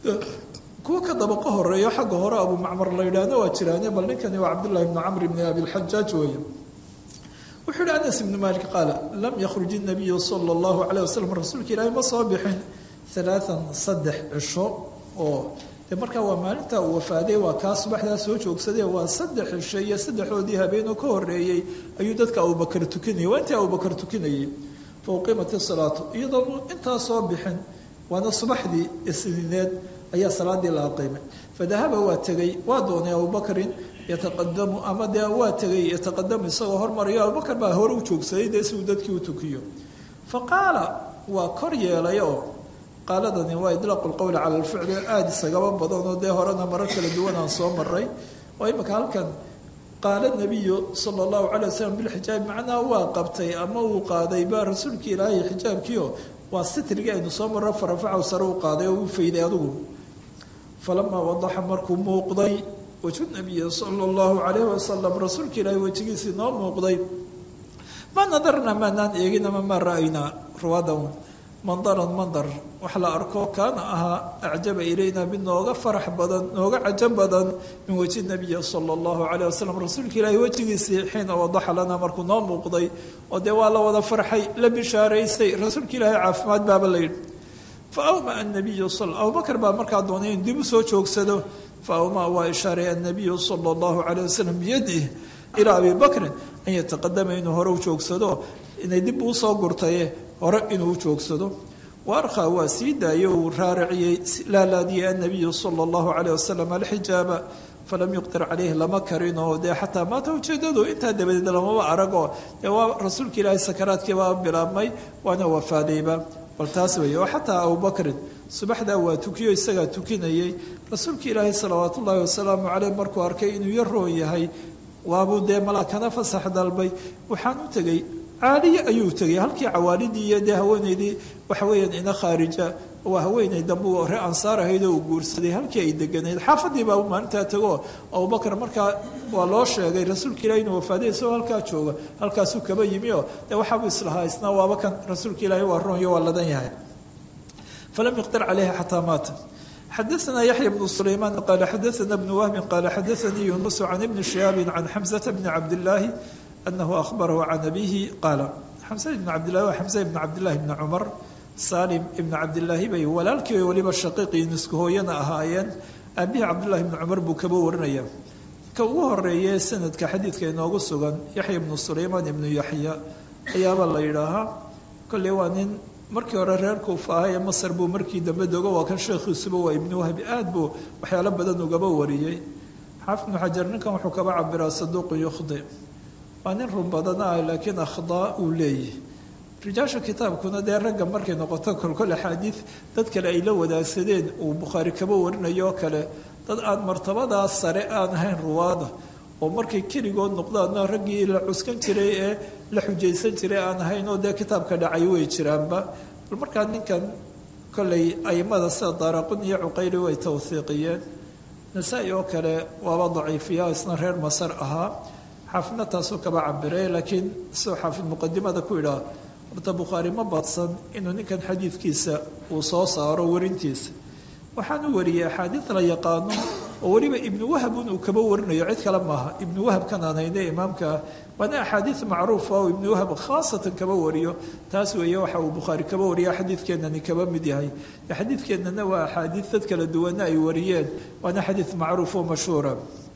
kuwa ka dabaqo horeeyo xagga hore abu macmar la yidhaahna waa jiraane bal ninkani waa cabdullahi ibnu camr ibni abilxajaaj weeye wuxuu yihi anas ibnu malik qaala lam yakhruj inabiyu sala allahu calayh wasalam rasuulka ilaahi ma soo bixin alaaan saddex cisho oo de markaa waa maalinta uu wafaaday waa kaa subaxdaa soo joogsadee waa saddex cisho iyo saddexdoodii habeenoo ka horeeyey ayuu dadka abubakar tukinayay waa intii abubakar tukinayay fa uqiimat isalaatu iyadoonu intaa soo bixin waana subaxdii isniineed ayaa salaadii la aqiimay fadahaba waa tegey waa doonay abubakrin yataqadamu ama dee waa tegay yataqadamu isagoo hormarayo abubakar baa hore u joogsaday dee si uu dadkii u tukiyo fa qaala waa kor yeelay oo qaaladani waa idlaaqu lqowli cala alficli aada isagaba badanoo dee horena marar kala duwan aan soo maray oo imika halkan qaala nabiyu sala allahu calay wasalam bilxijaab macnaha waa qabtay ama uu qaaday baa rasuulkii ilaahay xijaabkiio waa sitrigii aynu soo marro farafacow sare u qaaday oo u fayday adigu falamaa wadaxa markuu muuqday wajhu nabiyi sala allahu calayhi wasalam rasuulka ilaahay wejigiisii noo muuqday ma nadarna maanaan eegin ama maa ra-aynaa ruwadan mandaran mandar wax la arko kaana ahaa acjaba ilayna mid nooga farax badan nooga cajab badan min wejhi nabiyi sala allahu calayh wasalam rasuulka ilaahay wejigiisii xiina wadaxa lana markuu noo muuqday oo dee waa la wada farxay la bishaaraystay rasuulka ilaahay caafimaad baaba la yidhi fa awmaa anabiyu abubakar baa markaa doonay in dib u soo joogsado fa awmaa waa ishaaray annabiyu sala allahu calayh wasalam biyadih ilaa abi bakrin an yataqadama inuu hore u joogsado inay dib usoo gurtaye hore inuu u joogsado waarkhaa waa sii daayo uu raariciyey laalaadiyey annabiyu sala allahu calayh wasalam alxijaaba falam yuqdir caleyh lama karin oo dee xataa maata ujeedadu intaa dabadeed lamaba aragoo dee waa rasuulka ilaahay sakaraadkii baa bilaabmay waana wafaadayba bal taas weeye oo xataa abubakrin subaxdaa waa tukiyo isagaa tukinayey rasuulka ilaahay salawaat ullaahi wasalaamu caleyh markuu arkay inuu yaroon yahay waabuu dee malaakana fasax dalbay waxaan u tegey caaliye ayuu tegay halkii cawaalidii iyo dee haweeneydii waxa weeyaan ina khaarija waa haweeney dambe uu re ansaar ahayd oo uu guursaday halkii ay deganayd xaafadii baa maalintaa tago abubakar markaa waa loo sheegay rasuulka ilahi inuu wafaaday isagoo halkaa jooga halkaasuu kaba yimi oo dee waxaabuu islahaa isna waaba kan rasuulka ilaahi waa roonyo waa ladan yahay falam yuqdir caleyha xataa maata xadaثna yaحya بن سlayman qala xadaثna بن wهbi qala xadaثanii yunus can ibni shihaabi can xamزة bni cabdالlahi anahu ahbarahu can abihi qaala xamse ibn cabdillahi waa xamse ibn cabdillahi bni cumar salim ibn cabdillaahi bay walaalkii weliba shaqiiqii nisku hooyana ahaayeen aabihii cabdullahi bni cumar buu kaba warinaya ka ugu horeeye sanadka xadiidka inoogu sugan yaxya ibnu sulayman ibnu yaxya ayaaba la yidhaahaa kolley waa nin markii hore reer kuufa aha ee masar buu markii dambe dogo waa kan sheekhiisuba waa ibnu wahbi aad buu waxyaalo badan ugaba wariyey xaafid ibnu xajar ninkan wuxuu kaba cabiraa saduuqun yukhdi waa nin run badan ah laakiin akhdaa uu leeyahy rijaasha kitaabkuna dee ragga markay noqoto kolkol axaadiid dad kale ay la wadaagsadeen uu bukhaari kaba warinayo oo kale dad aan martabadaas sare aan ahayn ruwaada oo markay keligood noqdaanna raggii la cuskan jiray ee la xujaysan jiray aan ahayn oo dee kitaabka dhacay way jiraanba bal markaa ninkan kolley aimada sida daaraqun iyo cuqayli way tawhiiqiyeen nasaa-i oo kale waaba daciifiya isna reer masar ahaa xaafidna taasuu kaba cabiray laakiin sidoo xaafid muqadimada ku idhaa horta bukhaari ma badsan inuu ninkan xadiidkiisa uu soo saaro warintiisa waxaan u wariyey axaadiid la yaqaano oo weliba ibnu wahbun uu kaba warinayo cid kale maaha ibnu wahab kan aan hayne imaamkaa waana axaadiid macruufa oo ibnu wahab khaasatan kaba wariyo taas weeye waxa uu bukhaari kaba wariya xadiidkeennani kaba mid yahay xadiidkeennana waa axaadiid dad kala duwana ay wariyeen waana xadiid macruuf oo mashhuura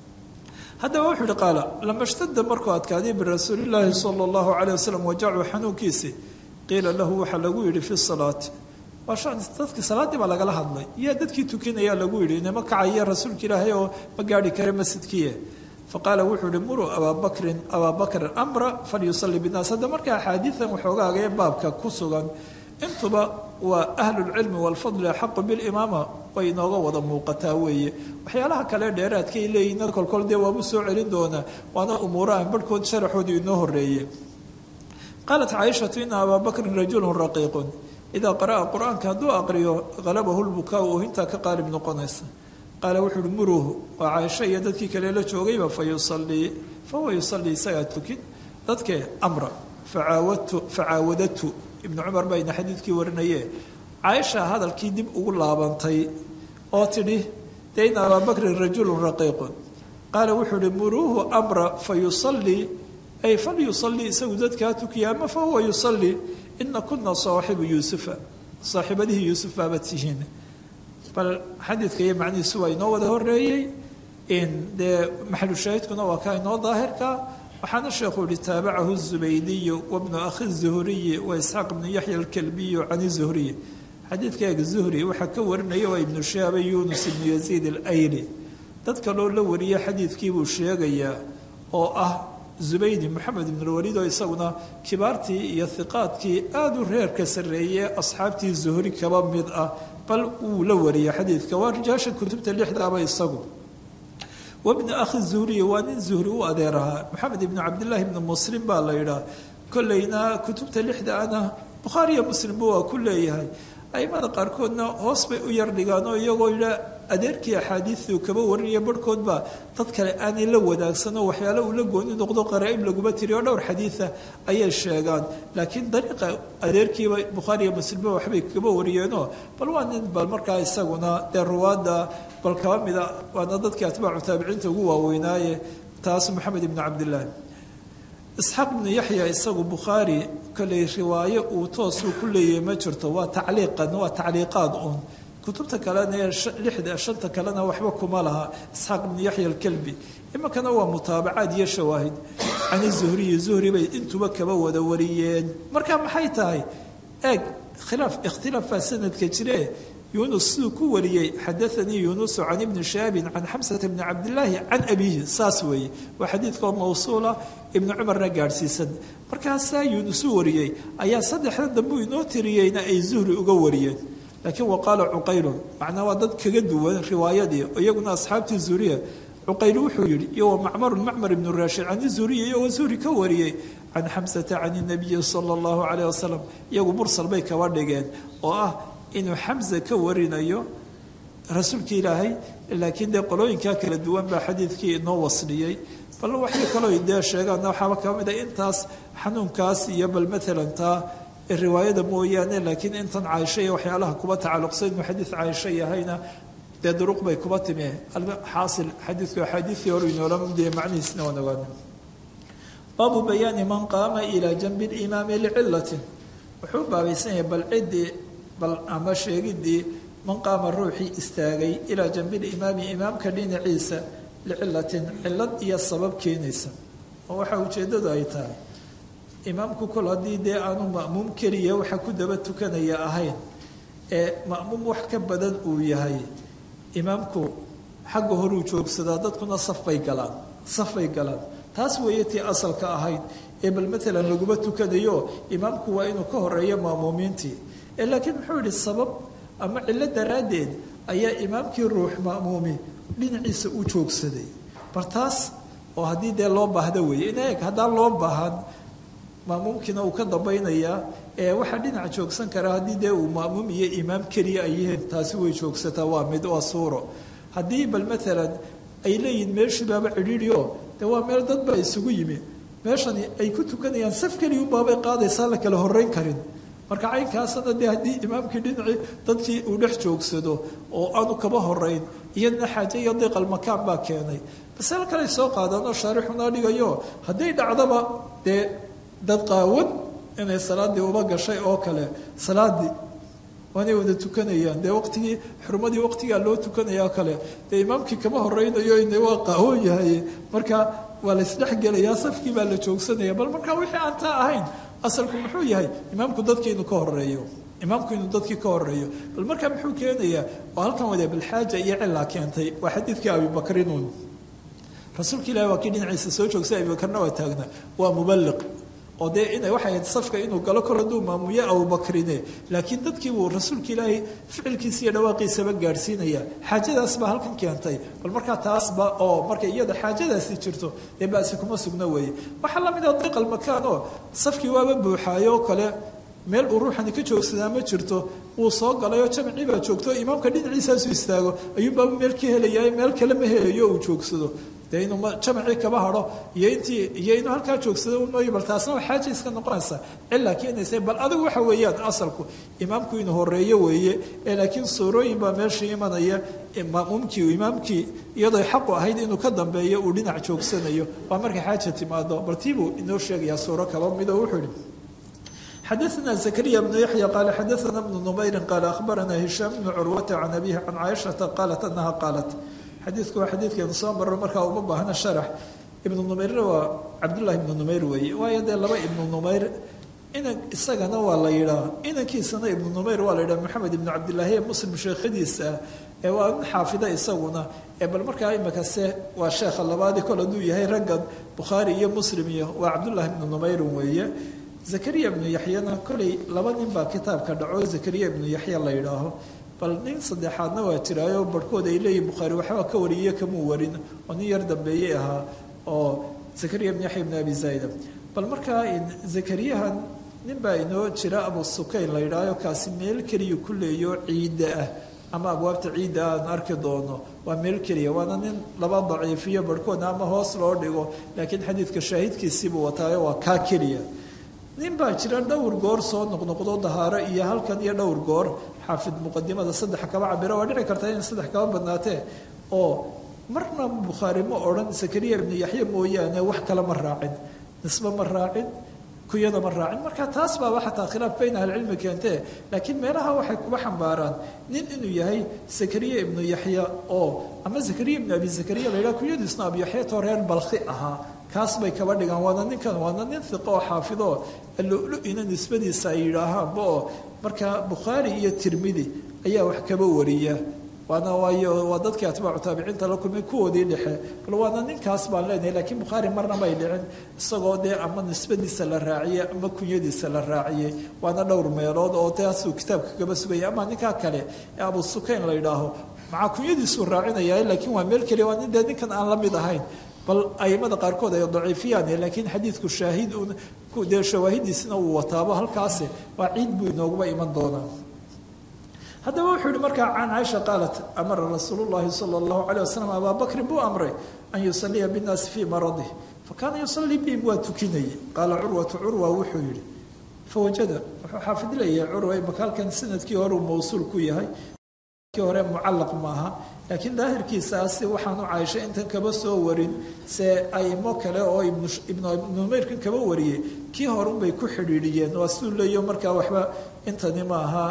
haddaba wuxuu uhi qaala lama shtada markuu adkaaday birasuulillaahi sala allahu caleyh wasalam wajacu xanuunkiisi qiila lahu waxaa lagu yidhi fi salaati waa shan dadkii salaaddii baa lagala hadlay yaa dadkii tukinayaa lagu yidhi inama kacaya rasuulka ilaahay oo ma gaarhi kare masjidkiie faqaala wuxuu ihi muruu abaabakrin abaabakrin amra falyusalli binnaas hadda marka axaadiidan waxoogaaga ee baabka ku sugan intuba waa ahlulcilmi waalfadli axaqu bilimaama way inooga wada muuqataa weeye waxyaalaha kale dheeraadkay leeyihin kolkol dee waabu soo celin doonaa waana umuurahan barhkood sharaxoodu inoo horeeye qaalat caaishatu ina abaa bakrin rajulun raqiiqun idaa qara'a qur-aanka hadduu aqriyo halabahu lbukaa u hintaa ka qaalib noqonaysa qaala wuxuu uhi muruuhu waa caaisho iyo dadkii kale la joogayba fa yusalii fahuwa yusalii isagaa tukin dadkee amra facaawadtu facaawadatu ibnu cumar bayna xadiidkii warinaye caaisha hadalkii dib ugu laabantay oo tidhi dee ina abaa bakrin rajulun raqiiqun qaala wuxuu uhi muruuhu amra fa yusalii ay falyusalii isagu dadkaa tukiya ama fahuwa yusalii ina kuna saaxibu yuusufa saaxiibadihii yuusuf baaba tihiin bal xadiidka iyo macnihiisu waa inoo wada horeeyey dee maxalu shaahidkuna waa kaa inoo daahirka waxaana sheekhu yihi taabacahu zubaydiyu wabnu akhi zuhriyi wa isxaaq ibnu yaxya alkalbiyu can zuhriyi xadiidkaaga zuhri waxaa ka warinaya waa ibnu shihaabe yunus ibnu yaziid alayli dad kaloo la wariya xadiidkiibuu sheegayaa oo ah zubaydi moxamed ibnulwaliid oo isaguna kibaartii iyo hiqaadkii aada u reerka sarreeye asxaabtii zuhri kaba mid ah bal wuu la wariyay xadiidka waa rijaasha kutubta lixdaaba isagu wabni akhi zuhriyi waa nin zuhri u adeer ahaa moxamed ibnu cabdillaahi ibnu muslim baa la yidhaah kolleyna kutubta lixda ana bukhaariyo muslimba waa ku leeyahay aimada qaarkoodna hoos bay u yar dhigaan oo iyagoo yidhaa adeerkii axaadiidu kaba warinaya barhkoodba dad kale aanay la wadaagsanoo waxyaale uu la gooni noqdo qaraa-ib laguma tiri oo dhowr xadiida ayay sheegaan laakiin dariiqa adeerkiiba bukhaariiyo muslimba waxbay kaba wariyeenoo bal waa nin bal markaa isaguna dee ruwaadda bal kaba mida waana dadkii atbaacu taabiciinta ugu waaweynaaye taas maxamed ibnu cabdillaahi isxaaq ibnu yaxya isagu bukhaari koley riwaayo uu toosuu ku leeyahay ma jirto waa tacliiqan waa tacliiqaad uun kutubta kalena ee lixda shanta kalena waxba kuma laha isxaaq ibnu yaxya alkalbi iminkana waa mutaabacaad iyo shawaahid cani zuhriyi zuhri bay intuba kaba wada wariyeen marka maxay tahay eeg khilaaf ikhtilaaf baa sanadka jire yunus siduu ku wariyey xadaanii yunusu can ibni shahaabin can xamsata bni cabdillaahi can abiihi saas weeye waa xadiidkoo mawsuula ibnu cumarna gaadhsiisan markaasaa yunus u wariyey ayaa saddexda dambu inoo tiriyeyna ay zuhri uga wariyeen laakiin wa qaala cuqaylun macnaa waa dad kaga duwan riwaayadii iyaguna asxaabtii zuhriya cuqayl wuxuu yidhi iyo wa macmarun macmar ibnu raashid can zuhriya iyagoo zuhri ka wariyey can xamsata can nabiyi sala allahu caleyh wasalam iyagu mursal bay kaba dhigeen oo ah inuu xamse ka warinayo rasuulka ilaahay laakiin dee qolooyinkaa kala duwan baa xadiidkii inoo wasliyey bal waxay kaloo dee sheegaan waxaaba ka mid a intaas xanuunkaas iyo bal maalan taa riwaayada mooyaane laakiin intan caaisho iyo waxyaalaha kuba tacalluqsan inuu xadiid caaisho yahayna dee duruq bay kuba timi xaasil xadiidku axaadiidkii hore inoola mudaya macnihiisna waan ogaana baabu bayaani man qaama ilaa janbi limaami licilatin wuxuu baabaysan yahay bal ciddii bal ama sheegidii man qaama ruuxii istaagay ilaa janbilimaami imaamka dhinaciisa licilatin cilad iyo sabab keenaysa oo waxaa ujeeddadu ay tahay imaamku kol haddii dee aanu ma'muum keliya waxa ku daba tukanaya ahayn ee ma'muum wax ka badan uu yahay imaamku xagga horuu joogsadaa dadkuna safbay galaan safbay galaan taas weeye tii asalka ahayd ee bal maalan laguma tukanayo imaamku waa inuu ka horeeyo ma'muumiintii laakiin muxuu yihi sabab ama cillo daraaddeed ayaa imaamkii ruux ma'muumi dhinaciisa u joogsaday bar taas oo haddii dee loo baahda weeye in eeg haddaan loo baahan ma'muumkiina uu ka dambaynayaa ee waxaa dhinaca joogsan karaa haddii dee uu ma'muum iyo imaam keliya ay yihiin taasi way joogsataa waa mid waa suuro haddii bal maalan ay leeyihin meeshii baaba cidhiidhio dee waa meel dad baa isugu yimi meeshani ay ku tukanayaan saf keliya unbaabay qaadaysaa la kala horreyn karin marka caynkaasna dee haddii imaamkii dhinacii dadkii uu dhex joogsado oo aanu kaba horeyn iyadna xaaje iyo diiqalmakaan baa keenay masale kale soo qaadaanoo shaarixunaa dhigayo hadday dhacdaba dee dad qaawan inay salaaddii uba gashay oo kale salaaddii waanay wada tukanayaan dee waqtigii xurmadii waqtigaa loo tukanaya oo kale dee imaamkii kama horeynayo ina waa qaawan yahay marka waa la isdhexgelayaa safkii baa la joogsanaya bal marka wixii aan taa ahayn asalku muxuu yahay imaamku dadkii inuu ka horeeyo imaamku inuu dadkii ka horeeyo bal markaa muxuu keenayaa oo halkan wada balxaaja iyo cilaa keentay waa xadiidkii abibakrinuun rasuulka ilahi waa kii dhinaciisa soo joogsay abibakarna waa taagna waa mubaliq oo dee ina waxay ahayd safka inuu galo kor hadduu maamuyo abubakrine laakiin dadkii buu rasuulka ilaahay ficilkiisa iyo dhawaaqiisaba gaadhsiinaya xaajadaas baa halkan keentay bal markaa taasba oo marka iyada xaajadaasi jirto dee basi kuma sugna weeye waxaa lamid ah diqal makaan oo safkii waaba buuxaayo oo kale meel uu ruuxani ka joogsadaa ma jirto wuu soo galayoo jamcii baa joogto imaamka dhinaciisaasu istaago ayuunbaaba meel ka helaya meel kale ma helayo uu joogsado dee inuu jamacii kaba hado iyo intii iyo inuu halkaa joogsado unooyo bal taasna waa xaaja iska noqonaysa cilaa keenaysa bal adigu waxa weeyaan asalku imaamku inuu horeeyo weeye ee laakiin suurooyin baa meesha imanaya maamuumkii imaamkii iyadoo xaqu ahayd inuu ka dambeeyo uu dhinac joogsanayo waa markay xaaja timaado bal tiibuu inoo sheegayaa suuro kaba midoo wuxuu ihi xadaثna زكريا بن يحيى قال xadaثna بن نmayri qال أخbarana هiشhام بن curwata can أbيه can caiشhaةa qaalat أnaha qaalat xadiidku waa xadiidkeenu soo marro markaa uma baahna sharax ibnu numayrna waa cabdullahi ibnu numayr weeye waayo dee laba ibnu numayr inan isagana waa la yidhaa inankiisana ibnu numayr waa la yidhaha maxamed ibnu cabdillaahi ee muslim sheekhadiisa ah ee waa in xaafida isaguna ee bal markaa imikase waa sheekha labaadii kol hadduu yahay raggan bukhaari iyo muslim iyo waa cabdullahi ibnu numayrin weeye zakariya ibnu yaxyana kolay laba nin baa kitaabka dhaco zakariya ibnu yaxya la yidhaaho bal nin saddexaadna waa jiraayo barhkood ay leeyihin bukhaari waxba ka wariye kamuu warin oo nin yar dambeeyey ahaa oo zakariya ibn yaxya ibn abi zaida bal markaa zakariyahan nin baa inoo jira abu sukayn la yidhaaho kaasi meel keliya ku leeyo ciidda ah ama abwaabta ciidda aan arki doono waa meel keliya waana nin laba daciifiyo barhkoodna ama hoos loo dhigo laakiin xadiidka shaahidkiisiibuu wataayo waa kaa keliya nin baa jira dhowr goor soo noqnoqdo dahaaro iyo halkan iyo dhowr goor xaafid muqadimada saddex kaba cabiro waa dhici karta in saddex kaba badnaatee oo marna bukhaari ma odhan zakariya ibnu yaxya mooyaane wax kale ma raacin nisbe ma raacin kuyada ma raacin marka taas baaba xataa khilaaf bayn ahlicilmi keentee laakiin meelaha waxay kuba xambaaraan nin inuu yahay zakariya ibnu yaxya oo ama zakariya ibnu abi zakariya la yidhaha kuyadiisna abu yaxya too reer balkhi ahaa kaas bay kaba dhigaan waana ninkan waana nin iqo oo xaafido alulu-ina nisbadiisa ay yidhaahaanba oo markaa bukhaari iyo tirmidi ayaa wax kaba wariya waana waayo waa dadkii atbaacu taabiciinta la kulmay kuwoodii dhexe bal waana ninkaas baan leenahay laakiin bukhaari marna may dhicin isagoo dee ama nisbadiisa la raaciyey ama kunyadiisa la raaciyey waana dhowr meelood oo taasuu kitaabka kaba sugaya ama ninkaa kale ee abu sukayn la yidhaaho macaa kunyadiisuu raacinaya laakiin waa meel keliya waa nin dee ninkan aan la mid ahayn bal aimada qaarkood ay daciifiyaan laakiin xadiidku shaahid dee shawaahidiisina uu wataabo halkaasi waa ciid buu inooguba iman doonaa haddaba wuxuu yihi markaa can caaisha qaalat amara rasuulu llahi sala allahu calayh wasalam abaa bakrin buu amray an yusaliya binnaasi fii maradih fakaana yusalii bihim waa tukinayay qaala curwatu curwa wuxuu yihi fawajada wuxuu xaafid leeyahay curwa imaka halkan sanadkii hore uu mawsuul ku yahay kii hore mucallaq maaha laakiin daahirkiisaasi waxaanu caaisha intan kaba soo warin se aimo kale oo ibnunumayrkan kaba wariyey kii horunbay ku xidhiidhiyeen waa siduu leeyo markaa waxba intani maaha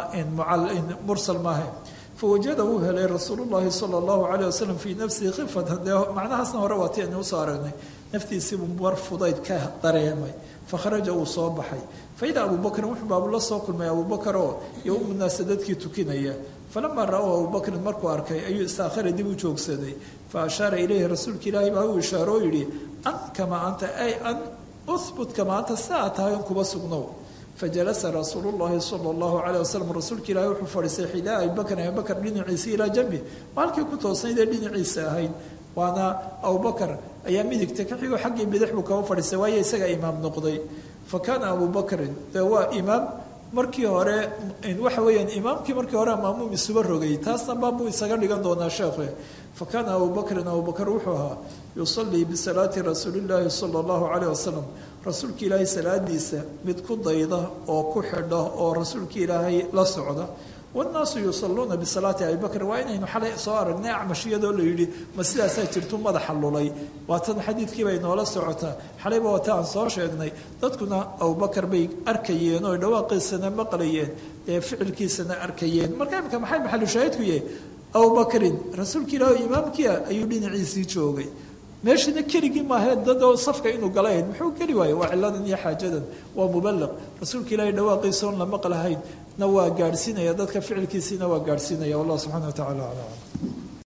mursal maaha fawajada wuu helay rasuulullahi sala allahu calayh wasalam fii nafsihi khifatan dee macnahaasna hore waati aynu usoo aragnay naftiisiibuu mar fudayd ka dareemay fakharaja uu soo baxay faida abubakrin wuxuu baabu la soo kulmay abubakar oo iyo umunaasa dadkii tukinaya falamaa ra-ow abubakrin markuu arkay ayuu istaakhara dib u joogsaday fa ashaara ilayhi rasuulka ilaahi baa uu ishaaro oo yidhi an kamaa anta ay an uhbut kamaa anta si aad tahay on kuba sugnow fajalasa rasuulu llahi sala allahu calayh wasalam rasuulka ilaahi wuxuu fadhiistay xidaa abibakrin abibakar dhinaciisa ilaa jambi waa halkii ku toosnayd ee dhinaciisa ahayd waana abubakar ayaa midigta ka xigo xaggii bidix buu kaba fadhiistay waayo isagaa imaam noqday fa kaana abubakrin dee waa imaam markii hore waxa weeyaan imaamkii markii hore maamuum isuba rogay taasna baabuu isaga dhigan doonaa sheekhe fa kaana abubakrin abubakar wuxuu ahaa yusalii bisalaati rasuulillaahi sala allahu calayh wasalam rasuulka ilaahay salaadiisa mid ku dayda oo ku xidha oo rasuulka ilaahay la socda wannaasu yusaluuna bisalaati abibakr waa inaynu xalay soo aragnay acmashiyadoo la yidhi ma sidaasaa jirtu madaxa lulay waatan xadiidkiibay noola socotaa xalayba wata aan soo sheegnay dadkuna abubakar bay arkayeen oo dhawaaqiisana maqlayeen ee ficilkiisana arkayeen marka imika maxay maxalushaahidku yahay abubakrin rasuulka ilaah oo imaamkia ayuu dhinaciisii joogay meeshana keligii maahae dadoo safka inuu galahayd muxuu geli waaye waa ciladan iyo xaajadan waa muballaq rasuulka ilaahay dhawaaqiisa oon la maqlahayn na waa gaadhsiinaya dadka ficilkiisiina waa gaadhsiinaya wallah subxana wa tacala aclam